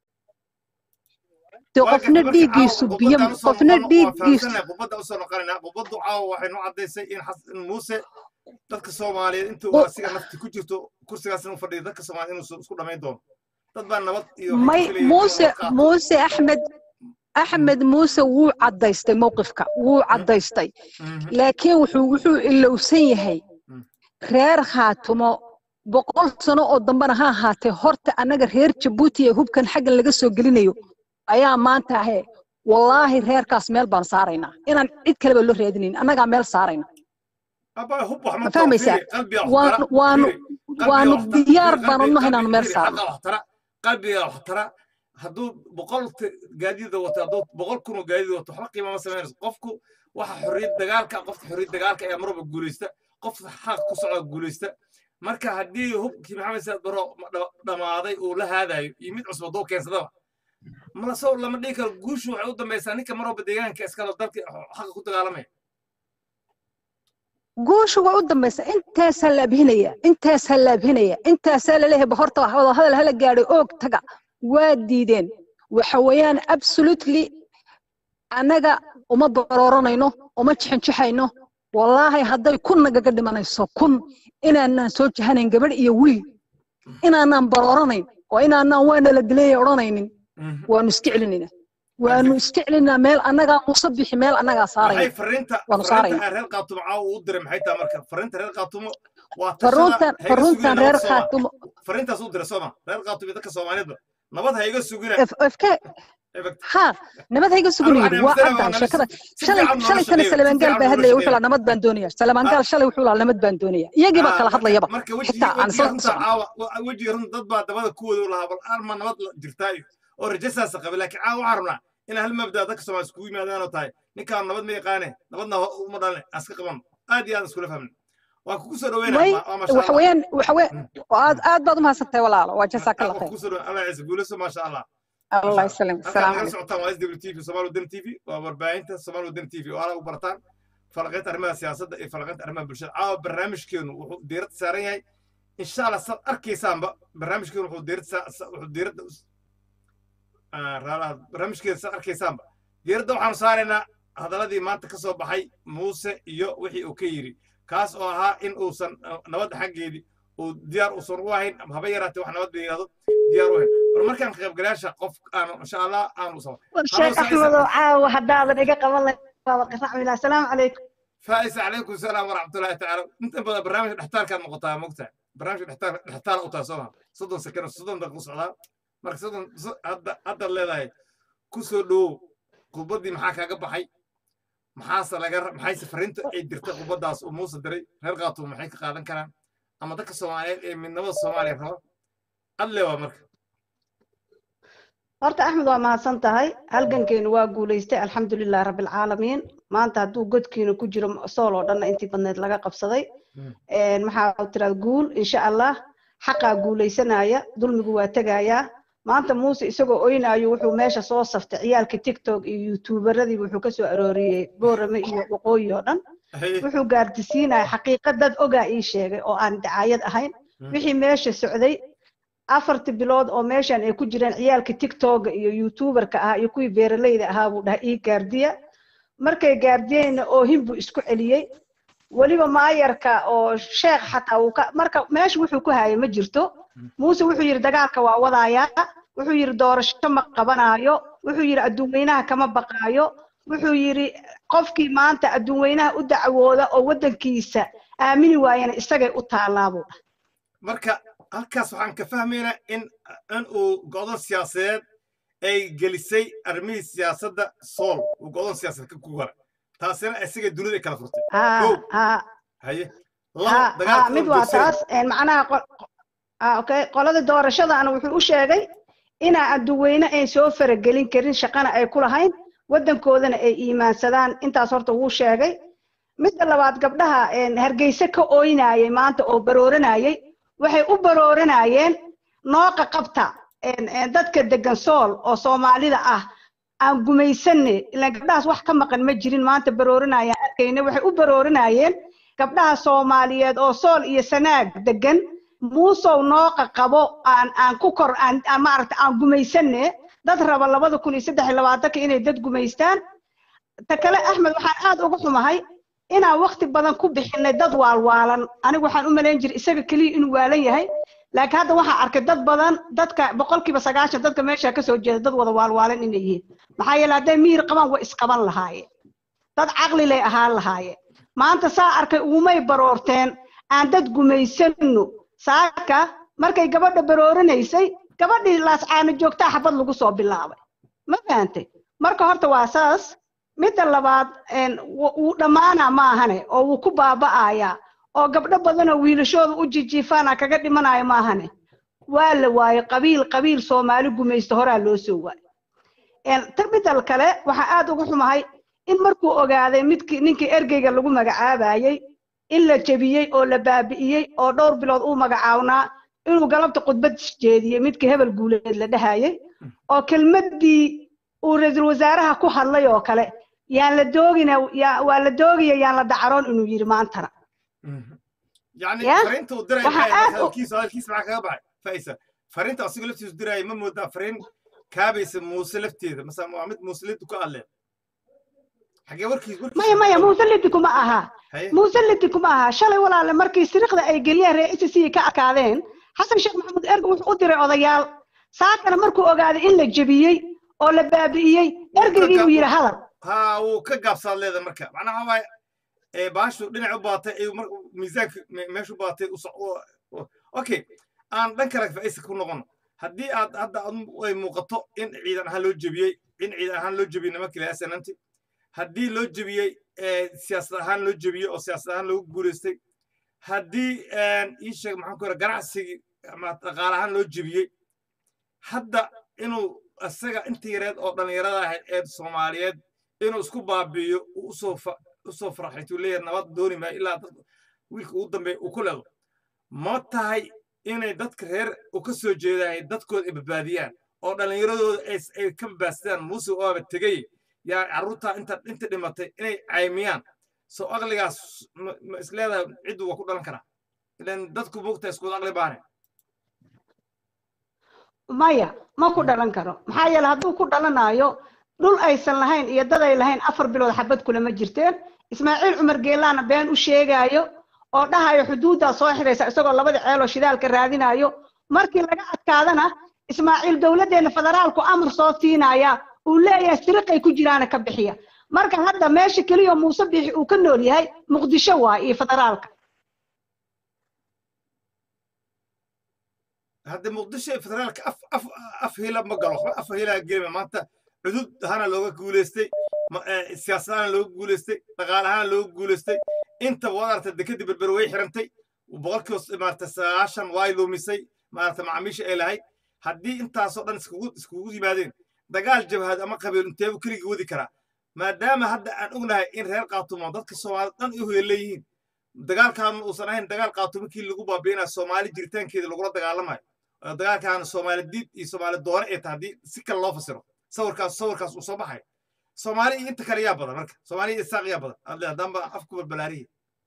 dee qofna dhiiggiisu biyo qofna dhiiggiisu qubadda usoo noqonaynaa qubaddu caawa waxay noo caddaysay in xas- in muuse dadka soomaaliyeed intuu Qu- asiga nafti ku jirto kursigaas inuu fadhiyo dadka soomaaliyeed inuu isku dhamayn doono dad baa nabad iyo may waxay filayeen inuu muuse nabad qaato. muuse axmed axmed muuse wuu caddaystay mowqifka wuu caddaystay Mhm. laakiin wuxuu wuxuu ilowsan yahay Mm. reer khaatumo boqol sano oo dambena ha ahaatee horta annaga reer jabuuti ee hubkan xaggan laga soo gelinayo ayaa maanta ahe wallaahi reerkaas meel baan saaraynaa inaan cid kaleba loo raadinayn annagaa meel saarayna abaa hub wax ma ma fahmaysaa waanu waanu waanu diyaar baan u nahay inaanu meel saarno waxtara qalbiga waxtara hadduu boqol t- gaadiida wato hadduu boqol kun oo gaadiid wato waxba qiima ma samaynayso qofku waxa xorriyad dagaalka qofka xorriyad dagaalka ayaa marwalba guulaysta qofka xaq ku socda guulaysta marka haddii hubkii maxamed saad baro dha- dhammaaday uu la haadayo iyo mid cusub hadduu keensadaba mala sow lama dhihi karo guushu waxay u dambaysaa ninka marwalba deegaanka iskalo dalka xaqa ku dagaalamaya guushu waa u dambaysa intaasaa la abhinaya intaasaa la abhinaya intaasaa laleeyahay bahorta wax wada hadal hala gaadhay oog taga waa diideen waxa weeyaan absolutely annaga uma barooranayno uma jixinjixayno wallaahi hadday kun nagaga dhimanayso kun inaanaan soo jahanayn gabadh iyo wiil inaanaan barooranayn oo inaanaan waana la dileeya odhanaynin waanu iska celinayna waanu iska celinaa meel annagaa muuse bixi meel annagaa maxay saarayna fariinta waanu fariinta saarayna ay reer qaatumo caawa uu diray maxay tahay marka fariinta reer qaatumo waa faruntan tashada ha iga faruntan sugina reer nabad sooma khaatumo fariintaas uu diray sooma reer qaatumo iyo dadka soomaaliyeedba nabad ha iga sugina fk ha nabad hayga sugan yidhi waa caddahay sheekada shalay shalay tana salamaan gaal baa hadlaya wuxuu laa nabad baan doonaya salamaan gaal shalay wuxuu laa nabad baan doonaya iyagii baa kala hadlayaba marka xitaa aan wejiga isla runta socon caawa wejiga runta dad baa dabada ku wada lahaa bal arma nabad la jirtaa iyo oo rajasaasa qabay laakiin caawa waxaan rabnaa in hal mabdaa dadka soomaali iskugu yimaadaanoo tahay ninkaan nabad ma yaqaane nabadna ho- uma dhalne aan iska qaban aad iyo aad iskula fahmna waan kugu soo dhaweynaa way waa maasha waxa allah weeyaan waxa weeyaan aad aad baad u mahadsantahay walaalo waa jazaaka allah waan khayr kugu soo dhaweyn allah ciise guulayso maasha allah allah maasha allah ysalam halkaan asalaamu nagala calaykum socotaan waa sw t v somaali wadani t v waa warbaahinta somaali wadani t v oo ala u barataan falaqaynta arrimaha siyaasadda iyo falaqaynta arrimaha bulshada caawa barnaamijkeenu wuxuu diiradda saaran yahay insha allah saad arkaysaanba barnaamijkeenu wuxuu diiradda saa- sa- wuxuu diiradda us- ah, raalaha barnaamijkeeda saad arkaysaanba diiradda waxaanu saaraynaa hadaladii maanta ka soo baxay muuse iyo wixii uu ka yidhi kaas oo ahaa in uusan ah, nabadda xaggeedii uu diyaar uusan u ahayn ama haba yaraatee wax nabad la yidhahdo diyaar u ahayn bal markaan ka qaybgalayaasha qof aanu insha allah aanu sabo sheekh axmedow caawa haddaadan iga qaban lahayn waaba qiracmila asalaamu calaykum فائز عليكم السلام ورحمه الله تعالى انت بدأ برنامج الاحتال كان مقطع مقطع برنامج الاحتال الاحتال اوتا سوها صدن سكن صدن دق صعدا مرك صدن هذا هذا اللي لاي كسو دو قبدي maxaa kaaga baxay maxaase laga maxay safarinta ay dirtay qubadaas oo muuse diray reer qaato maxay ka qaadan karaan ama dadka soomaaliyeed ee midnimada soomaaliya raba alle waa marka horta axmed waa mahadsan tahay halgankeenu waa guulaystay alxamdulilah rabbilcaalamiin maanta hadduu godkiina ku jiro sool oo dhanna intii badneed laga qabsaday Een, maxaa tirada guul insha allah xaqaa guulaysanaya dulmigu waa tegayaa maanta muuse isagoo oynaayo wuxuu meesha soo saftay ciyaalka tiktok iyo youtuberadii wuxuu ka soo arooriyey boorame iyo waqooyi oo dhan wuxuu gaardisiinaya xaqiiqa dad ogaa ii sheegay oo aan dacaayad ahayn wixii meesha socday afarti bilood oo meeshan ay ku jireen ciyaalka tiktoka iyo youtuberka ahaa iyo kuwii beeralayda ahaa buu dhahay ii gaardiya markay gaardiyeenna oohin buu isku celiyey weliba maayarka oo sheekh xataa uu ka marka meesha wuxuu ku hayay ma jirto muuse wuxuu yidhi dagaalka waa wadayaa wuxuu yidhi doorasho ma qabanaayo wuxuu yidhi adduunweynaha kama baqaayo wuxuu yidhi qofkii maanta adduunweynaha u dacwooda oo waddankiisa aamini waayana isagay u taallaa buu dhahay marka halkaas waxaan ka fahmaynaa in in uu go'doon siyaasadeed ay gelisay arrimihii siyaasadda sool uu go'doon siyaasadeed ka ku gara taasina isaga dunida ay kala furtay haa kow haa haye haa labo haa dagaalka mid uu waa joogsaday taas een, macnaha qo- ah, okay qolada doorashadana wuxuu u sheegay inaa adduunweyne ay soo faragelin karin shaqana ay ku lahayn waddankoodana ay iimaansadaan intaas horta wuu sheegay midda labaad gabdhaha een, hargeysa ka ooynayay maanta oo barooranayay waxay u barooranayeen nooqa qabta een, een, dadka degan sool oo soomaalida ah aan gumaysanne ilaan gabdhahaas wax ka maqan ma jirin maanta barooranayaan arkayne waxay u barooranayeen gabdhaha soomaaliyeed oo sool iyo sanaag degan muusow nooqa qabo aan aan ku kor aan aan maaragta aan gumaysanne dad raba labada kun iyo saddex iyo labaatanka inay dad gumaystaan ta kale axmed waxaan aad uga xumahay inaan waqti badan ku bixinay dad waalwaalan anigu waxaan u malayn jiray isaga keliya inuu waalan yahay laakiin hadda waxaan arkay dad badan dadka boqolkiiba sagaashan dadka meesha ka soo jeeda dad wada waalwaalan inay yihiin maxaa yeele hadday miyir qabaan way isqaban lahaayeen dad caqli lay ahaan lahaayeen maanta saa arkay ugumay baroorteen aan dad gumaysanno saaka markay gabadha baroorinaysay gabadhii laascaano joogtaa xabad lagu soo bilaabay ma fahantay marka horta waa saas midda labaad een, wu- wuu dhammaanaa ma ahane oo wuu ku baaba'ayaa oo gabdho badanoo wiilashooda u jijiifaana kaga dhimanaya ma ahane waa la waayey qabiil qabiil soomaali gumaysta horaa loo soo waayey een, ta midal kale waxaa aad uga xumahay in markuu ogaaday midkii ninkii ergeyga lagu magacaabayey in la jebiyey oo la baabi'iyey oo dhowr bilood uu magacawnaa inuu galabta khudbad jeediyey midkii hebel guuleed la dhahayey oo kelmaddii uu ra-iisul wasaaraha ku hadlay oo kale yaan la doogina yaa- waa la doogaya yaan la dacaroon inuu yidhi maantana يعني يا؟ فرينتا ودراي waxaa aad u- هالكيس هالكيس معك أبعد فايسة فرينتا أصيغ لفتي ودراي ما مودا فرين كابيس موسى لفتي مثلا محمد موسى لفتي كقال له حاجة وركي وركي maya maya muusallidi kuma aha هاي muusallidi kuma aha shalay walaale markii siriqda ay geliyeen reer ICC ka adkaadeen xasan sheekh maxamuud erga wuxuu u diray odayaal saakana markuu ogaaday in la jebiyey oo la baabi'iyey ergeygii uu yidhi hadal ها وكجاب صار لهذا مركب معناها هواي إيه باشو دنا عباطة إيه مر ميزاك ماشو باطة وص أوكي أنا ذكرك في إيش كنا قلنا هدي هاد هاد مقطع إن عيدا هلو جبيه إن عيدا هلو جبيه نمك لا أنت هدي لو جبيه سياسة هلو جبيه أو سياسة هلو جورستي هدي إيش محن كورا جراسي ما تقال هلو جبيه hadda inuu isaga inta yareed oo dhallinyarada ahayd ee soomaaliyeed inuu isku baabi'iyo uu usoo fa- usoo farxaytuu leeyahay nabad dooni maayo ilaa dad wiilka ugu dambeeya uu ku leedo ma tahay inay dadka reer u ka soo jeedahay dadkooda ay badbaadiyaan oo dhallinyaradooda ay s- ay ka badbaadsadaan muuse oaba tegay yaa carruurtaa inta inta dhimatay inay caymiyaan soo aqligaas ma ma isleedahay ciddu waa ku dhalan karaa ilan dadku moogtahay iskuda aqli baane maya ma ku dhalan karo maxaa yeele hadduu ku dhalanayo dhul aysan lahayn iyo dad ay lahayn afar bilood xabad kulama jirteen ismaaciil cumar geelaana been u sheegaayo oo dhahayo xuduuddaa soo xidhaysa isagoo labada ceeloo shidaalka raadinayo markii laga adkaadana ismaaciil dowladdeena federaalku amar soo siinaya uu leeyahay siriqay ku jiraana ka bixiya marka hadda meesha keliya oo muuse biixi uu ka nool yahay muqdisho waay iyo federaalka hadda muqdisho ee federaalka af af af hila ma galo waxba af hilaa gelima maanta cudud ahaana looga guuleystay ma- eh, siyaasad ahaana looga guuleystay dhaqaale ahaana looga guuleystay inta waad aragtay dekadii berber way xirantay boqolkiiba maarata sagaashan way lumisay maarata macaamiisha ay lahayd haddii intaasoo dhan iskugu iskugu yimaadeen dagaal jabhad ama qabiil inteebu keligii wadi karaa maadaama hadda aan ognahay in reer qaatumo dadka soomaalida dhan ay uheleeyihiin dagaalkan uusan ahayn dagaal qaatumo kii lagu baabi'inaya soomaali jiritaankeeda lagula dagaalamayo oo dagaalkan soomaali diid iyo soomaali doone ay tahay haddii si kale loo fasiro sawirkaas sawirkaas uu soo baxay soomaali iyo inta kale yaa badan marka soomaali iyo isaaq yaa badan hadle haddaanba afku balbalaarihi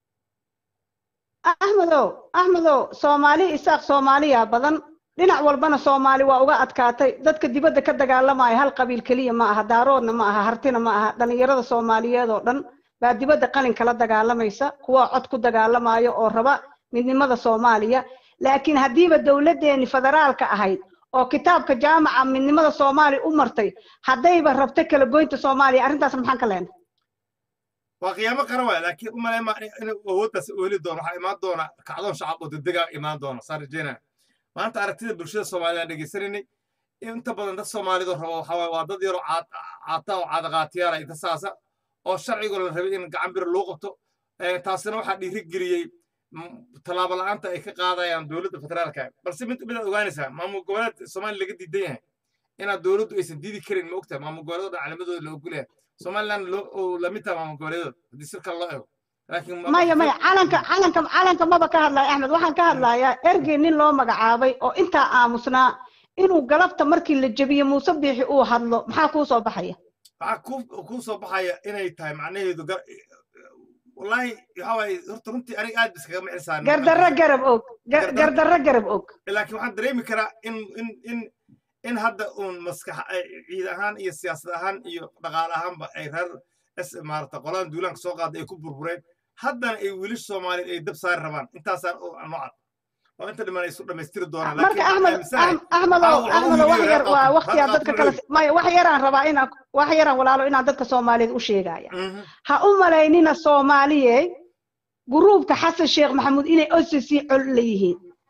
axmedow axmedow soomaali isaaq soomaaliya badan dhinac walbana soomaali waa uga adkaatay dadka dibadda ka dagaalamaya hal qabiil keliya ma aha daaroodna ma aha hartina ma aha dhallinyarada soomaaliyeed oo dhan baa dibadda qalin kala dagaalamaysa kuwa cod ku dagaalamayo oo raba midnimada soomaaliya laakiin haddiiba dowladdeeni federaalka ahayd oo kitaabka jaamaca midnimada soomaaliya u martay haddayba rabto kala goynta soomaaliya arrintaas maxaan ka leenay waa qiyaamo qaran waaya laakiin u malay ma inuu awooddaas u heli doono waxaa imaan doona kacdoon shacab oo degdega imaan doona saan rajeynaya maanta aragtida bulshada soomaalida aan dhegaysanaynay inta badan dad soomaalidu rabo waxaa waaye waa dad yaroo caad- caata oo caadaqaatiyaala inta saasa oo sharciga la rabay in gacan bir loo qabto Eh, taasina waxaa dhiiri geliyey mm, tallaabo la'aanta ay ka qaadayaan dowladda federaalka balse mid midaad ogaanaysaa maamul goboleed soomaaliya laga diidan yahay inaad dowladdu aysan diidi karin ma ogtahay maamul goboleedooda calamadooda la ogol yahay somaliland loo oo lamid tahay maamul goboleedooda haddii si kale loo eego laakiin ma- maya maya calanka calanka calanka maba ka hadlaya axmed waxaan ka hadlayaa ergey nin loo magacaabay oo intaa aamusnaa inuu galabta markii la jebiye muuse biixi uu hadlo maxaa kuu soo baxaya waxaa kuu kuu soo baxaya inay tahay macnaheedu gar wallaahi waxaa waaye horta runtii aniga aad iskaga mixisaan gardarro garab og gar- Gardarro- gardarro garab og laakiin waxaan dareemi karaa in in in in hadda uun maskax ay ciid ahaan iyo siyaasad ahaan iyo dhaqaale ahaanba ay reer s maarata qoladan duulaanka soo qaada ay ku burbureen haddana ay wiilish soomaaliyeed ay dab saari rabaan intaasaan oo noocan oo inta dhiman ay isu dhammaystiri doonaan marka laakiin axmed aaminsanahay Ahm- axmedow Aa, waxaa u axmedow wax yidhi yar reer waa Qaatu- waqtiyaa reer dadka Qaatu kale leeyihin. maya wax yaraan rabaa inaan wax yaraan walaalo inaan dadka soomaaliyeed u sheegaya Mhm. ha u malaynina soomaaliye guruubka xasan sheekh maxamuud inay OCC col leeyihiin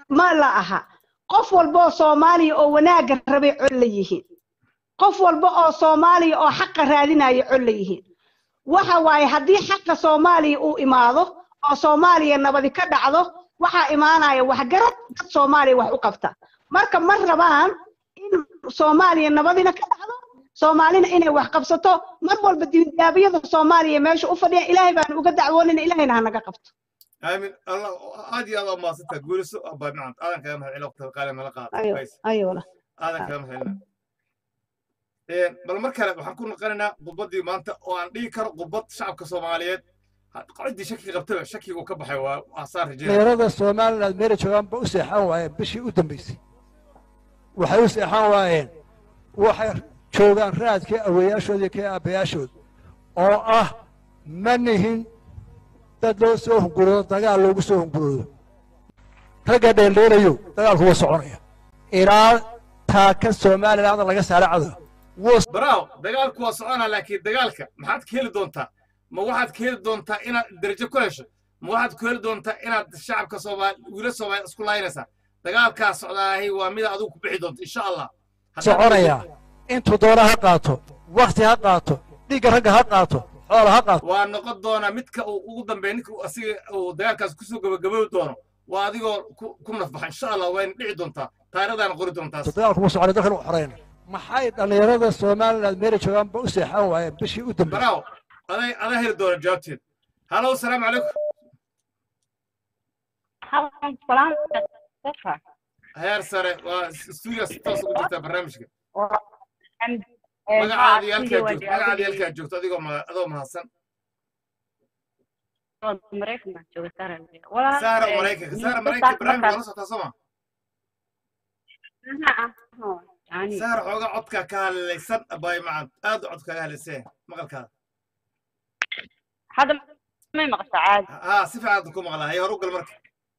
ma la aha qof walba oo soomaaliya oo wanaagga rabay cod la yihiin qof walba oo soomaaliya oo xaqa raadinaya cod la yihiin waxa waaye haddii xaqa soomaaliya uu imaado oo soomaaliya nabadi ka dhacdo waxaa imaanaya waxgarad dad soomaaliya wax u qabta marka ma rabaan in soomaaliya nabadina ka dhacdo soomaalina inay wax qabsato mar walba diyaabiyada soomaaliya meesha u fadhiya ilaahay baan uga dacwoonina ilaahayna ha naga qabto aamin allah aad iyo aad waa mahadsantaha guuliso abaa nacam aadan kaga mahad celina waqtiga qaali nala qaada ayo Guys, ayo wala aadan kaga mahad celina bal mar kale waxaan ku noqonaynaa khudbaddii maanta oo aan dhihi karo khudbad shacabka soomaaliyeed ha- ciddii shaki qabtaba shakigu ka baxay waa aasaan rajeynaya dhalinyarada somaliland meelay joogaan ba u seexan waayeen bishii u dambaysay waxay u seexan waayeen waxay joogaan raadkii aweeyaashood iyo kii aabbayaashood oo ah ma nihin dad loo soo hunguroodo dagaal loogu soo hunguroodo ragga dheeldheelayo dagaalku waa soconaya ilaa taaka somaliland laga saara cadow wuu braaw dagaalku waa soconaa laakiin dagaalka maxaad ka heli doontaa ma waxaad ka heli doontaa inaad derajo ku hesho ma waxaad ku heli doontaa inaad shacabka soomaali wiila soomaali isku laynaysaa dagaalkaa socdaahi waa mida adigu ku bixi doonta insha allah Haddaad- soconaya intuu doona ha qaato wakti ha qaato dhiigga ragga ha qaato xoola ha qaato waa noqon doonaa midka uu ugu dambeeya ninka uu asiga uu dagaalkaas kusoo gabagabowi doono waa adigoo ku ku nafbaxa insha allah wayna dhici doontaa taarikhdaana qori doontaas dagaalku wuu soconay dalkan u xoreyna maxay dhallinyarada somaliland meelay joogaan ba u seexan waayeen bishii u dambaysay baraaw aday adaa heli doona jawaabteed halow salaamu calaykum heer sare waa stuudiga si toos ugu jirtaa barnaamijka magacaada iyo halkaa joogto magacaada iyo halkaa joogto adigoo ma adoo mahadsan saara maraykanka saara maraykanka barnaamijka waa la socotaa soo ma saara xoogaa codkaa ka hadlaysan abaay macad aad u codkaaga hadlaysee maqalkaada hadda may maqashaa caadi haa si fiican ku maqlaa hay hor u gal marka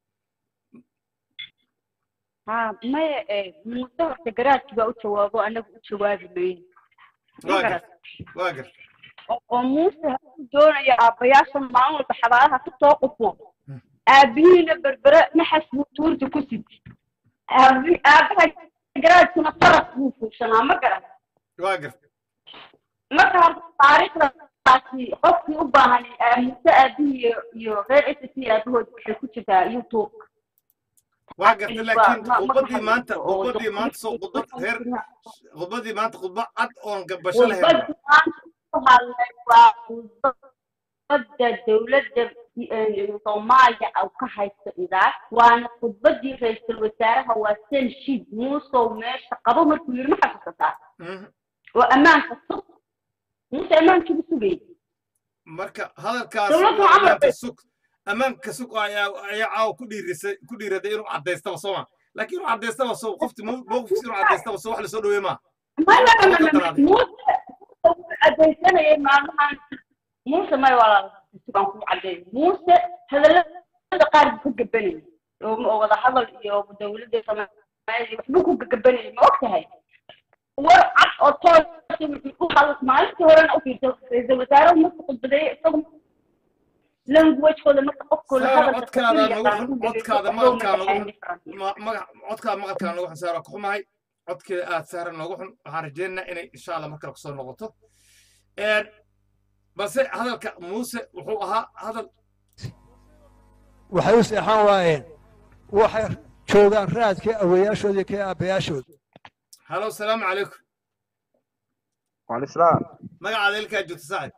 ha maya eh, muuse horta garaadki baa u jawaabo anagu u jawaabi mayno Ma waa garat? gar waa gar oo oo muuse hadduu doonayo aabbayaasha maalin walba xabaalaha ka soo qufo aabihiina berbere naxas buu tuurta ku siti aabi aabaha garaadkuna faras buu fuushanaa ma garan waa gar marka horta taariikhdaasi qofkii u baahan eh, muuse aabihii iyo iyo reer s c aabahood waxay ku jirtaa youtube waa gartay laakiin ma- ma- khudbadii maanta oo khudbadii maanta soo khudbad reer khudbadii maanta khudba cad oon gabasho lahayn khudbadda maanta ku hadlay waa khudbadda dowladda eh, soomaaliya au ka haysto idaar waana khudbadii ra-iisul wasaaraha waa sen shid muusow meesha qabo markuu yidhi ma xasuusataa Mhm. oo ammaanka sug muuse ammaankiibu sugayay marka hadalkaas Dowladdu waa amar ammaanka bay- sug ammaanka sug ayaa ayaa caawa ku dhiirisay ku dhiiraday inuu cadaystaba soo ma laakiin inuu cadaystaba soo qofti mowqifkiisa inuu cadaystaba soo wax lasoo dhaweey maa muuse wuxuu cadaysanayay maalmahan muuse may walaal sugaan ku cadeey muuse hadallada qaar buu ka gabanayay oo oo wada hadal iyo dowladda soomaaliya waxbuu ku gagabanayay ma og tahay war cad oo toos wuxuu u hadal maalintii horena u fiirtay ra-iisul wasaaruhu markuu khudbadeeyay isagu languagekooda marka qofku la saara hadalka codkaada keliya nagu qaar xun ku dhegeysto, codkaada waxbuu maqalkaa nagu madaxeyn xun different. ma- magac codkaada maqalkaa nagu xun saara ku xumahay codkeeda aad saara noogu xun waxaan rajaynaynaa inay insha allah markale kusoo noqoto Een, balse hadalka muuse wuxuu ahaa hadal waxay u seexan waayeen waxay joogaan raadkii aweeyaashood iyo kii aabbayaashood halow salaamu calaykum وعليكم السلام magacaada ilkaa joogta saacid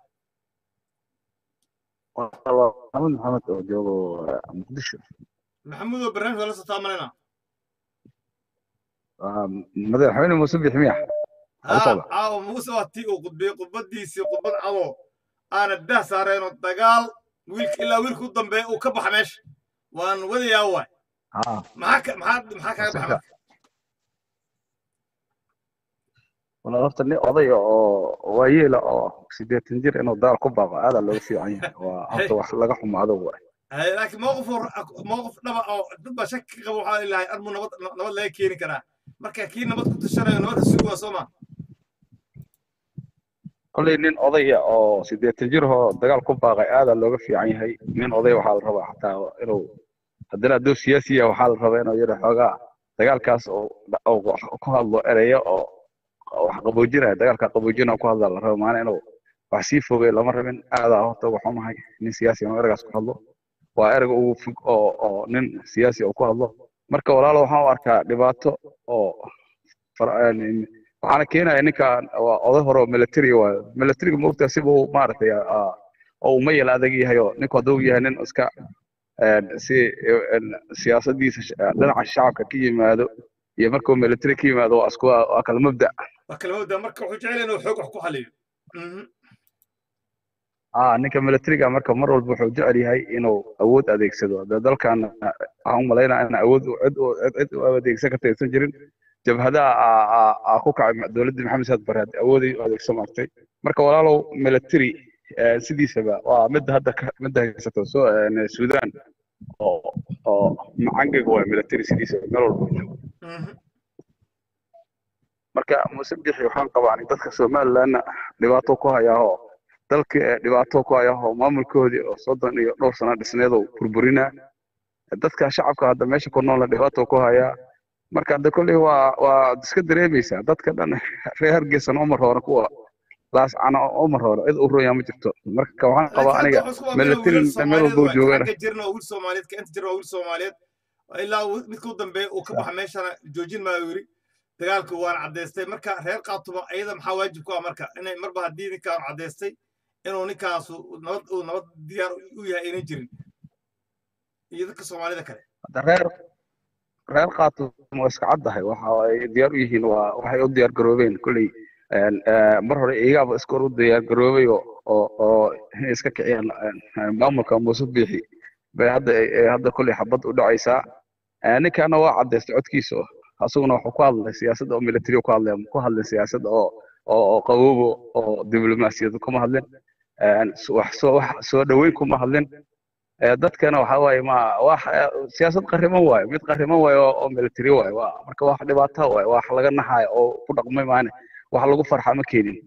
والله محمد محمد oo joogo muqdisho maxamuudoo barnaamijka la sotaa malena madaxweyne muuse bixmiya haa socda. caawa muuse waa tii uu khudbiyey khudbadiisii khudbad cado aana dah saareenoo dagaal wiilka ilaa wiilka u dambeeya uu ka baxa meesha waan wadayaa waay ها maxaa ka- maxaa maxaa kaaga baxa marka والله horta nin odaya oo waayeela oo sideetan jir inuu daal ku baaqo aadaa looga fiican yahay waa horta wax laga xumaado waay Hay, laakiin mowqif oo- mowqif dhaba oo dad baa shaki ka qaba waxaa ilahay armuu nabad nabad laga keeni karaa marka kii nabad ku tashanayo nabadka sugi waa soo ma kolley nin odaya oo sideetan jir oo dagaal ku baaqay aadaa looga fiican yahay nin odaya waxaa la rabaa xataa inuu haddana hadduu siyaasi yahay waxaa la rabaa inuu yidhi xoogaa dagaalkaas oo ku hadlo ereyo oo wax qaboojinaya dagaalka qaboojina ku hadla la raba maana inuu wax sii fogey lama rabin aadaa horta waxumahay nin siyaasi inuu ereygaas ku hadlo waa ereyga ugu fog oo oo nin siyaasi oo ku hadlo marka walaalo waxaan u arkaa dhibaato oo waxaana keenaya ninkan waa oday hore oo military waayo militariga moogtaa siba uu maaragtay oo uu mayal adag yahay oo ninku hadduu yahay nin iska si siyaasadiisa dhinaca shacabka ka yimaado iyo markuu military ka yimaado waa isku waa kala mabda waa kala mabda marka wuxuu jecel inuu xoog wax ku xaliyo ah ninka militariga marka mar walba wuxuu jecel yahay inuu awood adeegsado dee dalkan waxaan u malaynaa in awood cid cid u adeegsan karta aysan jirin jabhadaha aa ku kacay dowladdii maxamed saad bare awooday u adeegsan martay marka walaalow military sidiisaba waa midda hadda midda haysato so sudan oo oo macangaga waa military sidiisaba meel walba joogo marka muuse bixi waxaan qabaa dadka somalilandna dhibaato ku hayaahoo dalka dhibaato ku hayaahoo maamulkoodii oo soddon iyo dhowr sano dhisneedoo burburina dadka shacabka hadda meesha ku noola dhibaato ku hayaa marka hadda kolley waa waa iska dareemaysaa dadka dhan reer hargeysana umar hore kuwa laascana umar hore cid u royaa ma jirto marka waxaan qabaa aniga military meel walba joogana jirna wiil soomaaliyeed ka inta jirna wiil soomaaliyeed ilaa midka u dambeeya uu ka baxa meeshana joojin maayo yiri dagaalka waan caddaystay marka reer qaatuba ayada maxaa waajib ku ah marka inay marba haddii ninkaan caddaystay inuu ninkaasu nabad uu nabad diyaar u yahay aynan jirin iyo dadka soomaalida kale reer reer qaatu waa iska caddahay waxa ay diyaar u yihiin waa waxay u diyaar garoobeen kolley mar hore iyagaaba iska hor u diyaar garoobay oo oo inay iska kiciyaan maamulka muuse biixi bay hadda hadda kolley xabad u dhacaysaa ninkaana waa caddaystay codkiisa asaguna wuxuu ku hadlay siyaasadda oo military ku hadlay ku hadlay siyaasadda oo oo qaboobo oo diblomaasiyad kuma hadlin wax soo wax soo dhaweyn kuma hadlin dadkana waxa waaye ma wax siyaasad qariman waaye mid qariman waaye oo military waaye waa marka wax dhibaato waaye wax laga naxayo oo ku dhaqmay maane wax lagu farxa ma keenin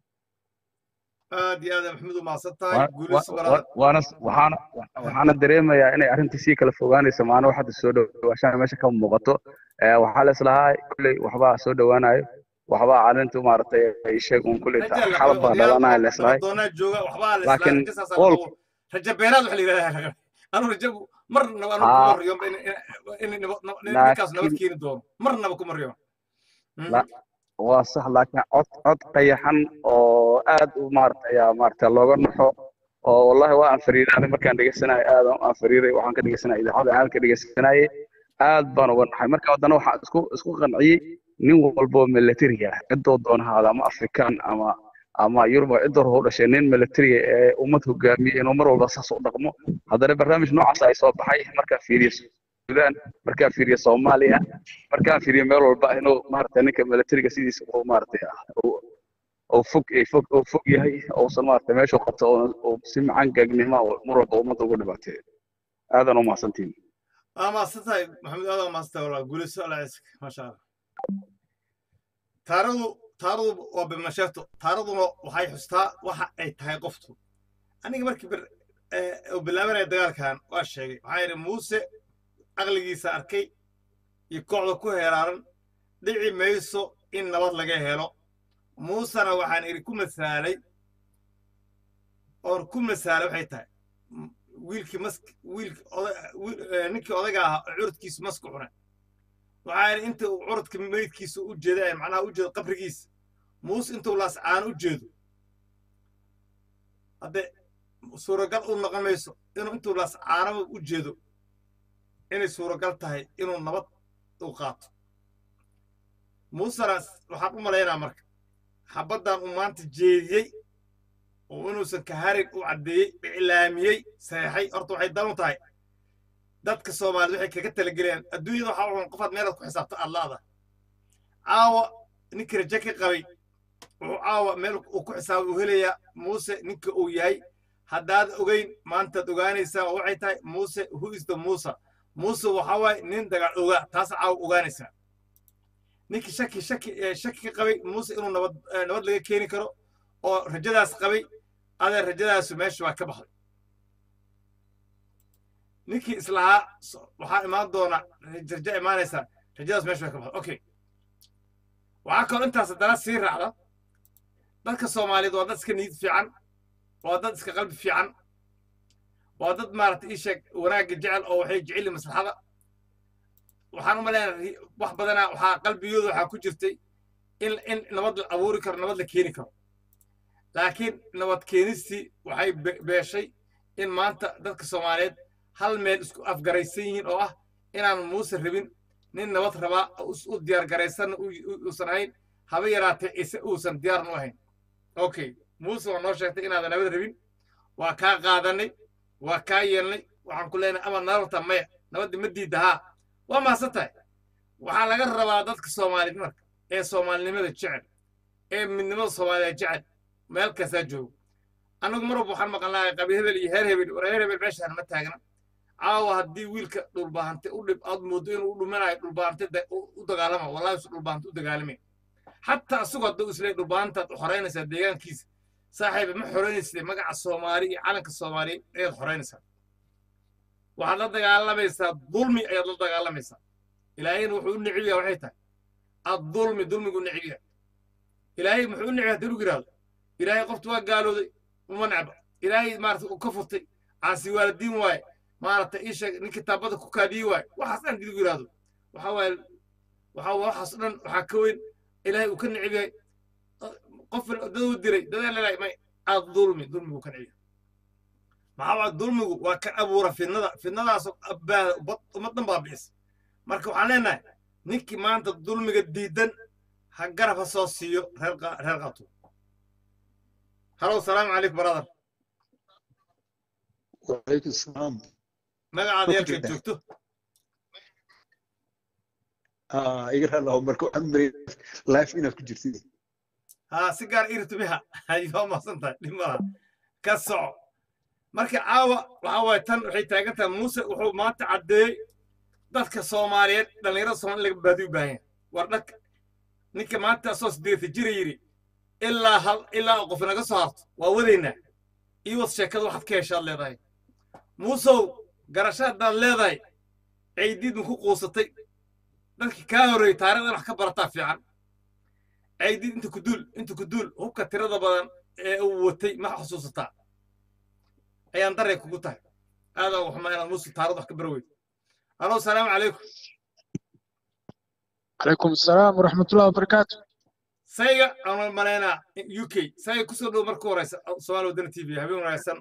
aad iyo aad maxamed u mahadsan tahay guulayso waana waxaana waxaana dareemayaa inay arrintii sii kala fogaanayso maana wax hadda soo dhawaashaan meesha ka muuqato waxaa la islahaa kolley waxbaa soo dhowaanayo waxbaa arrintu maaragtay ay sheeg un kolley xalab baa dhalanaya la islahay laakiin qol raja beenaad waxa la yidhahdaa anu raja marnaba anu kuma riyo in ninkaas nabad keeni doono marnaba kuma riyo waa sax laakiin cod cod qayaxan oo aad u maaragtay ayaa maaragtay looga naxo oo wallahi waa aan fariiray markaan dhegeysanayo aad aan fariiray waxaan ka dhegeysanaya idaacada aan ka dhegeysanayay aad baan uga naxay marka haddana waxaan isku isku qanciyey nin walboo militariga ah cidoo doona haada ama afrikaan ama ama yurub cidoo hoo dhashay nin militariga ee ummad hogaamiye inuu mar walba saas u dhaqmo haddana barnaamij noocaas ay soo baxay markaa fiiriyo suudaan markaa fiiriyo soomaaliya markaa fiiriyo meel walba inuu maaragtay ninka militariga sidiisa uu maaragtay oo fog fog oo fog yahay uusan maaragtay meeshuu qabto oo si macaan gaagnimo mar walba ummadda ugu dhibaateeyo aadan u mahadsantihin waa mahadsan tahay maxamed aad waa mahadsan tahay walaa guulayso alla ciiska maasha allah taaradu taaradu waa bimasheeto taaraduna waxay xustaa waxa ay tahay qoftu aniga markii uu bilaabanaya dagaalkan waa sheegay waxaa yidhi muuse aqligiisa arkay iyo kooxda ku heeraaran dhici mayso in nabad laga helo muusena waxaan idhi ku masaalay oon ku masaalay waxay tahay wiilkii mask wiilkii ninkii odayga ahaa oo curudkiisu masku cunay waxaa yidhi inta uu curudka meydkiisa u jeeda macnaha u jeedo qabrigiisa muuse intuu laascaan u jeedo hadde suuragal u noqon mayso inuu intuu laascaanaba u jeedo inay suuragal tahay inuu nabad u qaato muusena waxaan u malaynaa marka xabaddan uu maanta jeediyey oo inuusan kaharin u caddeeyey iclaamiyey saxeexay horta waxay dan u tahay dadka soomaaliyed waxay kaga talagelayaan adduunyada waxaa uun qofaad meelaad ku xisaabta allaada caawa ninkii raje ka qabay wuxuu caawa meel uu ku xisaabay uu helayaa muuse ninka uu yahay haddaad ogeyn maantaad ogaanaysaa oo waxay tahay muuse who is the musa muuse waxaa waaye nin dagaal ogaa taas caawa ogaanaysaa ninkii shaki shaki shaki ka qabay muuse inuu nabad nabad laga keeni karo oo rajadaas qabay adee rajadaasu meesha waa ka baxday ninkii islahaa so- waxaa imaan doona raja imaanaysa rajadaas meesha way ka baxda okay waxaa kaloo intaas haddana sii raacda dadka soomaaliyeed waa dad iska niyad fiican waa dad iska qalbi fiican waa dad maaragtay ii sheeg wanaagga jecel oo waxay jecel yihiin maslaxada waxaan u maleynayaa wax badanaa waxaa qalbigooda waxaa ku jirtay in in nabad la abuuri karo nabad la keeni karo laakiin nabad keenistii waxay be- beeshay in maanta dadka soomaaliyeed hal meel isku afgaraysan yihiin oo ah inaan muuse rabin nin nabad rabaa oo us- u diyaar garaysanna u- u- uusan ahayn haba yaraatee ise uusan diyaarna u ahayn okay muuse waa noo sheegtay inaadan nabad rabin waa kaa qaadanay waa kaa yeelnay waxaan ku leenahay ama nabadta maya nabadda ma diidda haa waa mahadsan tahay waxaa laga rabaa dadka soomaaliyeed marka ee soomaalinimada jecel ee midnimada soomaaliyeed jecel meel kastaa joogo annagu mar walba waxaan maqalnaa qabi hebel iyo heer hebel war heer hebel meeshaan ma taagna caawa haddii wiilka dhulbaahante u dhib aad moodo inuu u dhumanayo dhulbaahante da- u u dagaalama wallahi su dhulbaahante u dagaalamay xataa asagoo hadduu isleey dhulbaahantaad xoreynaysaa deegaankiisa saaxiiba ma xoreynaysid magaca soomaali iyo calanka soomaaliya ayaad xoreynaysaa waxaad la dagaalamaysaa dulmi ayaad la dagaalamaysaa ilaahayna wuxuu u necib yahay waxay tahay addulmi dulmigu necib yahay ilaahay muxuu u necib yahay haddii lagu yidhahdo ilaahay qoftu waa gaalooday uma necba ilaahay maarata uu ka furtay caasi waalidiin waaye maarata ii sheeg nin kitaabada ku kaadiyey waaye waxaas dhan haddii lagu yidhahdo waxaa waaye waxaa waxaas dhan waxaa ka weyn ilaahay uu ka necib yahay qof daduu diray dadaa lelahay may addulmi dulmigu ka necib yahay maxaa waa dulmigu waa ka abuura fidnada fidnadaasoo abbaada ummaddan baabi'isa marka waxaan leenahay ninkii maanta dulmiga diidan ha garab ha soo siiyo reer qa- reer qaatu halow salaamu calaykum brother وعليكم السلام magacaada ما yeelkeed كنت joogto اه يقرا له مركو عمري لايف هنا في جرتي haa si gaar irtu biha ayoo mahadsan tahay dhimada ka soco marka caawa waxaa waaye tan waxay taagan tahay muuse wuxuu maanta caddeeyey dadka soomaaliyeed dhallinyarada soomaali laga baadi u baahan yahay war dhanka ninka maanta asoo sideeta jira yidhi ilaa hal ilaa qof naga soo harto waa wadaynaa ii wad sheekada waxaad ka heshaad leedahay muusow garasho haddaad leedahay caydiid ma ku quusatay dadkii kaa horreeyey taarikhda wax ka barataa fiican caydiid inta ku duul inta ku duul hubka tirada badan ee uu watay ma xusuusataa ayaan daray kugu tahay aadaa waxma inaad muuse taarikhda wax ka bara weydo alo salaamu calaykum عليكم السلام ورحمة الله وبركاته sayga aan malaynaa u k sayga kusoo dhow marka horeysa soomaali wadana t v habeen wanaagsan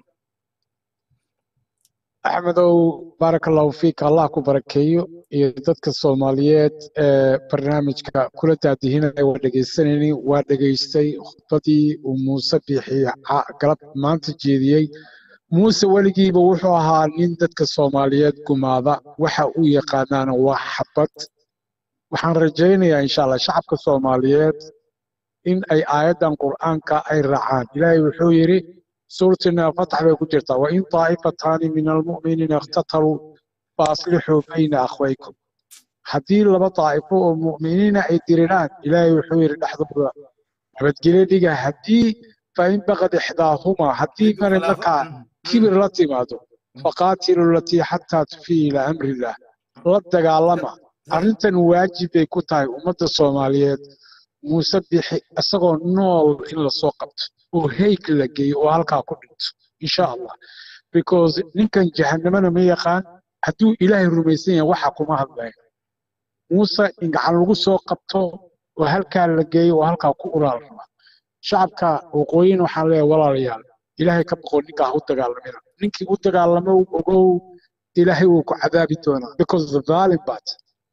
أحمدو بارك الله فيك الله كبركيو iyo dadka Soomaaliyeed ee barnaamijka kula daadihinaya waa dhageysanayni waa dhageystay khudbadii uu Muuse bixi galab maanta jeediyey Muuse weligiiba wuxuu ahaa nin dadka Soomaaliyeed gumaada waxa uu yaqaanaana waa xabad waxaan rajaynayaa insha Allah shacabka Soomaaliyeed in ay aayadan Qur'aanka ay raacaan Ilaahay wuxuu yiri suurtina Fatx bay ku jirtaa wa in taa'ifataani min almu'miniina iqtataluu faaslixuu bayna akhwaykum haddii laba daa'ifo oo mu'miniina ay diriraan ilaahay wuxuu yidhi dhexdooda nabadgelyo dhiga haddii fain baqad ixdaahumaa haddii mare markaa kibir la timaado faqaatilu latii xataa tufii ilaa amrillah la dagaalama arrintan waajib bay ku tahay ummadda soomaaliyeed muuse bixi isagoo nool in lasoo qabto oo heyg la geeyo oo halkaa ku dhinto insha allah because ninkan jahannamana ma yaqaan hadduu ilaahay rumaysan yahay waxa kuma hadlayo muuse in gacan lagu soo qabto oo halkaa la geeyo oo halkaa ku uraal raba shacabka waqooyin waxaan leeyahay walaalayaal ilaahay ka boqo ninkaa ha u dagaalamina ninkii u dagaalamo ogow ilaahay wuu ku cadaabi doonaa because the violin bat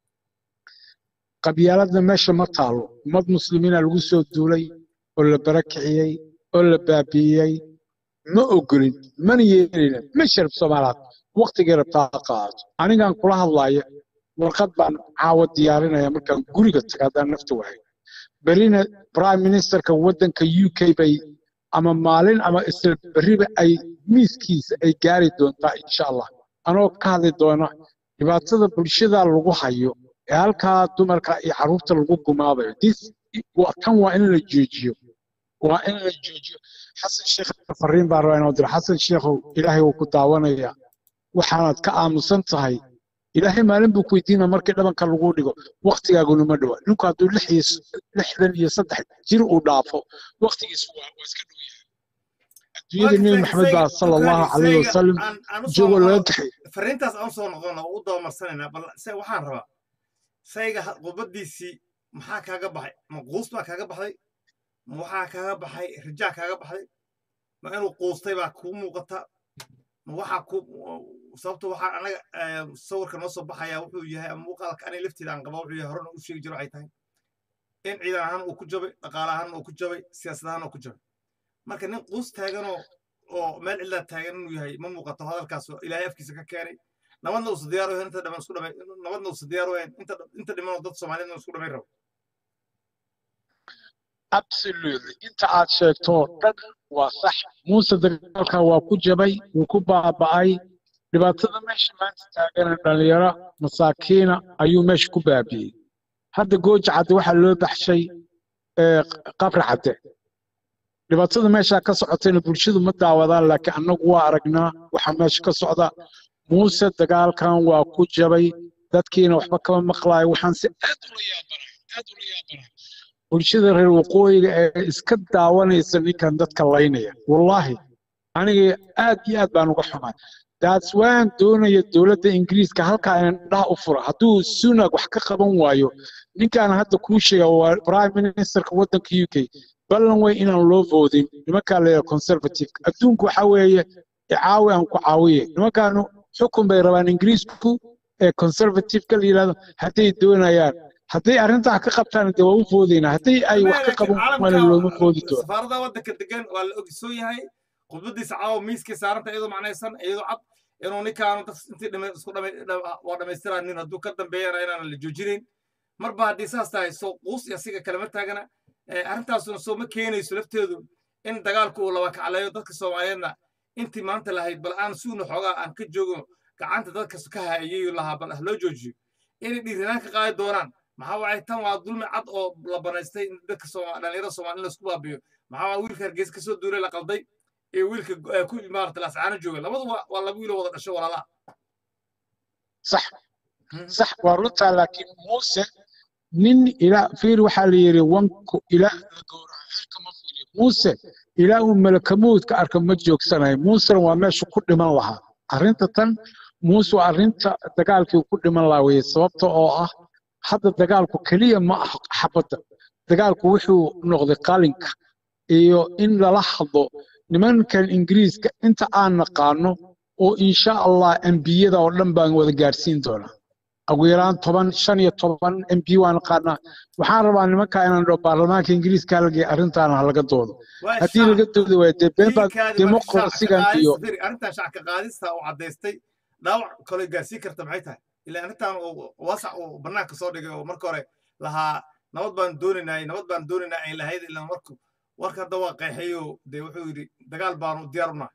qabyaaladda meesha ma taalo ummad muslimiina lagu soo duulay oo la barakiciyey oo la baabi'iyey ma ogolin mana yeelina ma sharaf soomaalaad waqtigay rabtaa ha qaadato anigaan kula hadlaaya warqad baan caawa diyaarinaya markaan guriga taga haddaan nafta wahay berina prime ministerka waddanka u k bay ama maalin ama isla berriba ay miiskiisa ay gaari doontaa insha allah anoo ka hadli doona dhibaatada bulshada lagu hayo ee halkaa dumarka iyo carruurta lagu gumaadayo dis tan waa in la joojiyo waa in la joojiyo xasan sheekh fariin baan rabaa inoo diro xasan sheekhow ilaahay wuu ku daawanayaa waxaanaad ka aamusan tahay ilaahay maalin buu ku weydiina markii dhabanka lagu dhigo waktigaaguna ma dhowa ninku hadduu lix iyo s- lixdan iyo saddex jir uu dhaafo waktigiisu waa waa iska dhow yahay adduunyada nebi maxamed baa sala allahu calayhi wasalam aan aan usoo joogoo laga noqono kaxay fariintaas aan usoo noqono oo u dabamarsanaynaa bal se waxaan rabaa sayga ha- qubadiisii maxaa kaaga baxay ma quus baa kaaga baxday ma waxaa kaaga baxay rijaa kaaga baxday ma inuu quustay baa kuu muuqata ma waxaa ku sababta waxaa anaga eh, sawirka noo soo baxaya wuxuu yahay ama muuqaalka aniga lafteeda aan qaba wuxuu yahay horena u sheegi jiro waxay tahay in ciidan ahaan uu ku jabay dhaqaale ahaan uu ku jabay siyaasad ahaan uu ku jabay marka nin quus taaganoo oo meel cidlaa taagan inuu yahay ma muuqato hadalkaas oo ilaahay afkiisa ka keenay nabadna uusa diyaar u ahayn inta dhaman isku dhamay nabadna uusa diyaar u ahayn inta inta dhimanoo dad soomaaliyeedna isku dhamay rabo absolutely inta aad sheegto oo dhan waa sax muuse dagaalka waa ku jabay wuu ku baaba'ay dhibaatada meesha maanta taagana dhalinyaro masaakiina ayuu meesha ku baabi'ey hadda gooja cadde waxaa loo baxshay ee, qabri cadde dhibaatada meesha ka socotayna bulshadu ma daawadaan laakiin annagu waa aragnaa waxaa meesha ka socda muuse dagaalkan waa ku jabay dadkiina waxba kama maqlaayo waxaan si aad ula yaabanahay aad ula yaabanahay bulshada reer waqooyiga ee iska daawanaysa ninkan dadka laynaya wallaahi aniga aad iyo aad baan uga xumaay daas waan doonaya dowladda ingiriiska halkaa inaan dhaha u fura hadduu sunag wax ka qaban waayo ninkaan hadda kuu sheega waa prime ministerka waddanka u k ballan wey inaan loo voodin nimankaa leeyahay conservative adduunku waxa weeye icaawi aan ku caawiye nimankaanu xukun bay rabaan ingiriisku ee conservative-ka la yidhahdo hadday doonayaan hadday arrintaa ka qabtaan dee waa u foodaynaa hadday ay wax ka qaban waana looma foodi doono safaarada waddanka degan waa la ogsoon yahay khudbadiisa caawa miiskii saaranta iyadoo macnaysan iyadoo cad inuu ninkaanu dad intii dhimay isku dhamay waa dhammaystiraa nin hadduu ka dambeeyana inaan la joojinayn marba haddii saas tahay soo quus iyo asiga kalema taagana eh, arrintaasuna soo ma keenayso lafteedu in dagaalku uu laba kacleeyo dadka soomaaliyeedna intii maanta lahayd bal aan suuna xoogaa aan ka joogo gacanta dadka ka hayay lahaa bal ah loo joojiyo inay dhiiranaan ka qaadi doonaan maxaa waay tan waa dulmi cad oo la banaystay in dadka Sooma- dhalinyarada soomaali in laisku baabiyo maxaa waa wiilka hargeysa kasoo duulay la qalday iyo wiilka eh, ku maarata laascaano jooga labadu waa waa laba wiiloo wada dhasho walaalaha sax sax waa runtaa laakiin muuse nin ilaa fiir waxaa la yidhi wanku ilaa la gowraco xilka ma fuliyo muuse ilaa uu malakamoodka arka ma joogsanayo muusena waa meeshu ku dhiman lahaa arrinta tan muuse waa arrinta dagaalkii uu ku dhiman lahaa weye sababta oo ah hadda dagaalku keliya ma aha xabadda dagaalku wuxuu noqday qalinka iyo in lala hadlo nimankan ingiriiska inta aan naqaano oo insha allah embiyada oo dhan baan wada gaadhsiin doonaa ugu yaraan toban shan iyo toban mb waan naqaanaa waxaan rabaa nimankaa inaan dhaho baarlamaanka ingiriiska halgay arrintaana ha laga doodo waa haddii laga doodi waayo dee been baa jiilkaadi marka shacabka demoqrasigan iyo qaadista firi arrintan shacabka qaadista oo caddaystay dhaawac kale gaarsiin karta maxay tahay ilaa arrintan uu wasac uu bannaanka soo dhigay oo marka hore lahaa nabad baan doonaynaa nabad baan doonaynaa ay lahayd ilaa marku warka hadda waa qeexayo dee wuxuu yidhi dagaal baanu diyaar unaa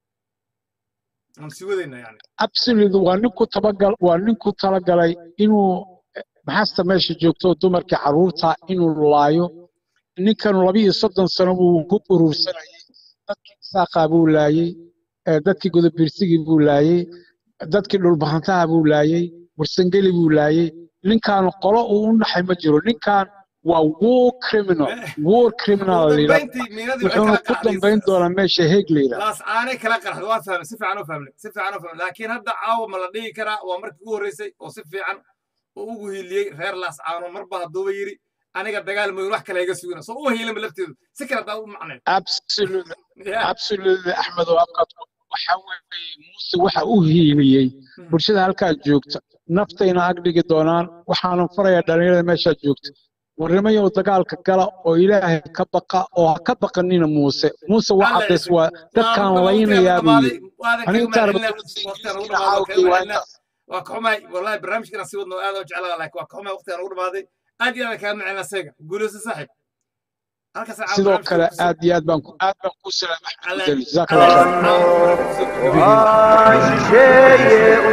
aan sii wadaynaa yani absolute waa ninku tabagal waa ninku talagalay inuu maxaasta meesha joogto dumarkii carruurta inuu laayo ninkanu laba iyo soddon sano buu ku urursanayay dadkii saaqaa buu laayey eh, dadkii godobirsigii buu laayey dadkii dhulbahantaha buu laayey warsangeli buu laayey ninkan qolo uu u naxay ma jiro ninkan waa war criminal war criminal ugu la yidhahdo dambayntii miinadii waxay wuxuuna kala ku qacday dambayn doonaa meesha heeg la yidhahdo laascaanay kala qarxday waa fahmay si fiican u fahmay si fiican u fahmay laakiin hadda caawa ma la dhihi karaa waa markii ugu horreysay oo si fiican oo ugu hiiliyey reer laascaano marba hadduuba yidhi aniga dagaal mooyin wax kale iga sugina soo u hiilinba lafteedu si kale haddaa u macnayn absolute Yeah. absolute axmed oo afkaad waxa weeye muuse waxa u hiiliyey bulshada halkaa joogta naftayna ag dhigi doonaan waxaanan farayaa dhalinyarada meeshaa joogta warnimayow dagaalka gala oo ilaahay ka baqa oo ha ka baqanina muuse muuse waa Alla cadays cusub. waa dadkaan laynayaa buu yidhi waadan aniga kaga intaan mahadcelinaa rabaa waqtigaan ugu ingiriiskana dhamaado kaga caawgay waa mahadcelinaa intaas waa ka xumahay wallahi barnaamijkan aan sii wadno aad u jeclaa laakiin waa ka xumahay waqtigaan ugu dhamaaday aad iyo aad kaga mahadcelinaa seega guulayso saaxiib halkaas caawa sidoo barnaamijka kale ku soo aad iyo aad baan ku aad baan ku salaamay axmed alla abdeli jazaaka allah alla khayr caawa barnaamijka ku soo gabagabeeyey waan shisheeye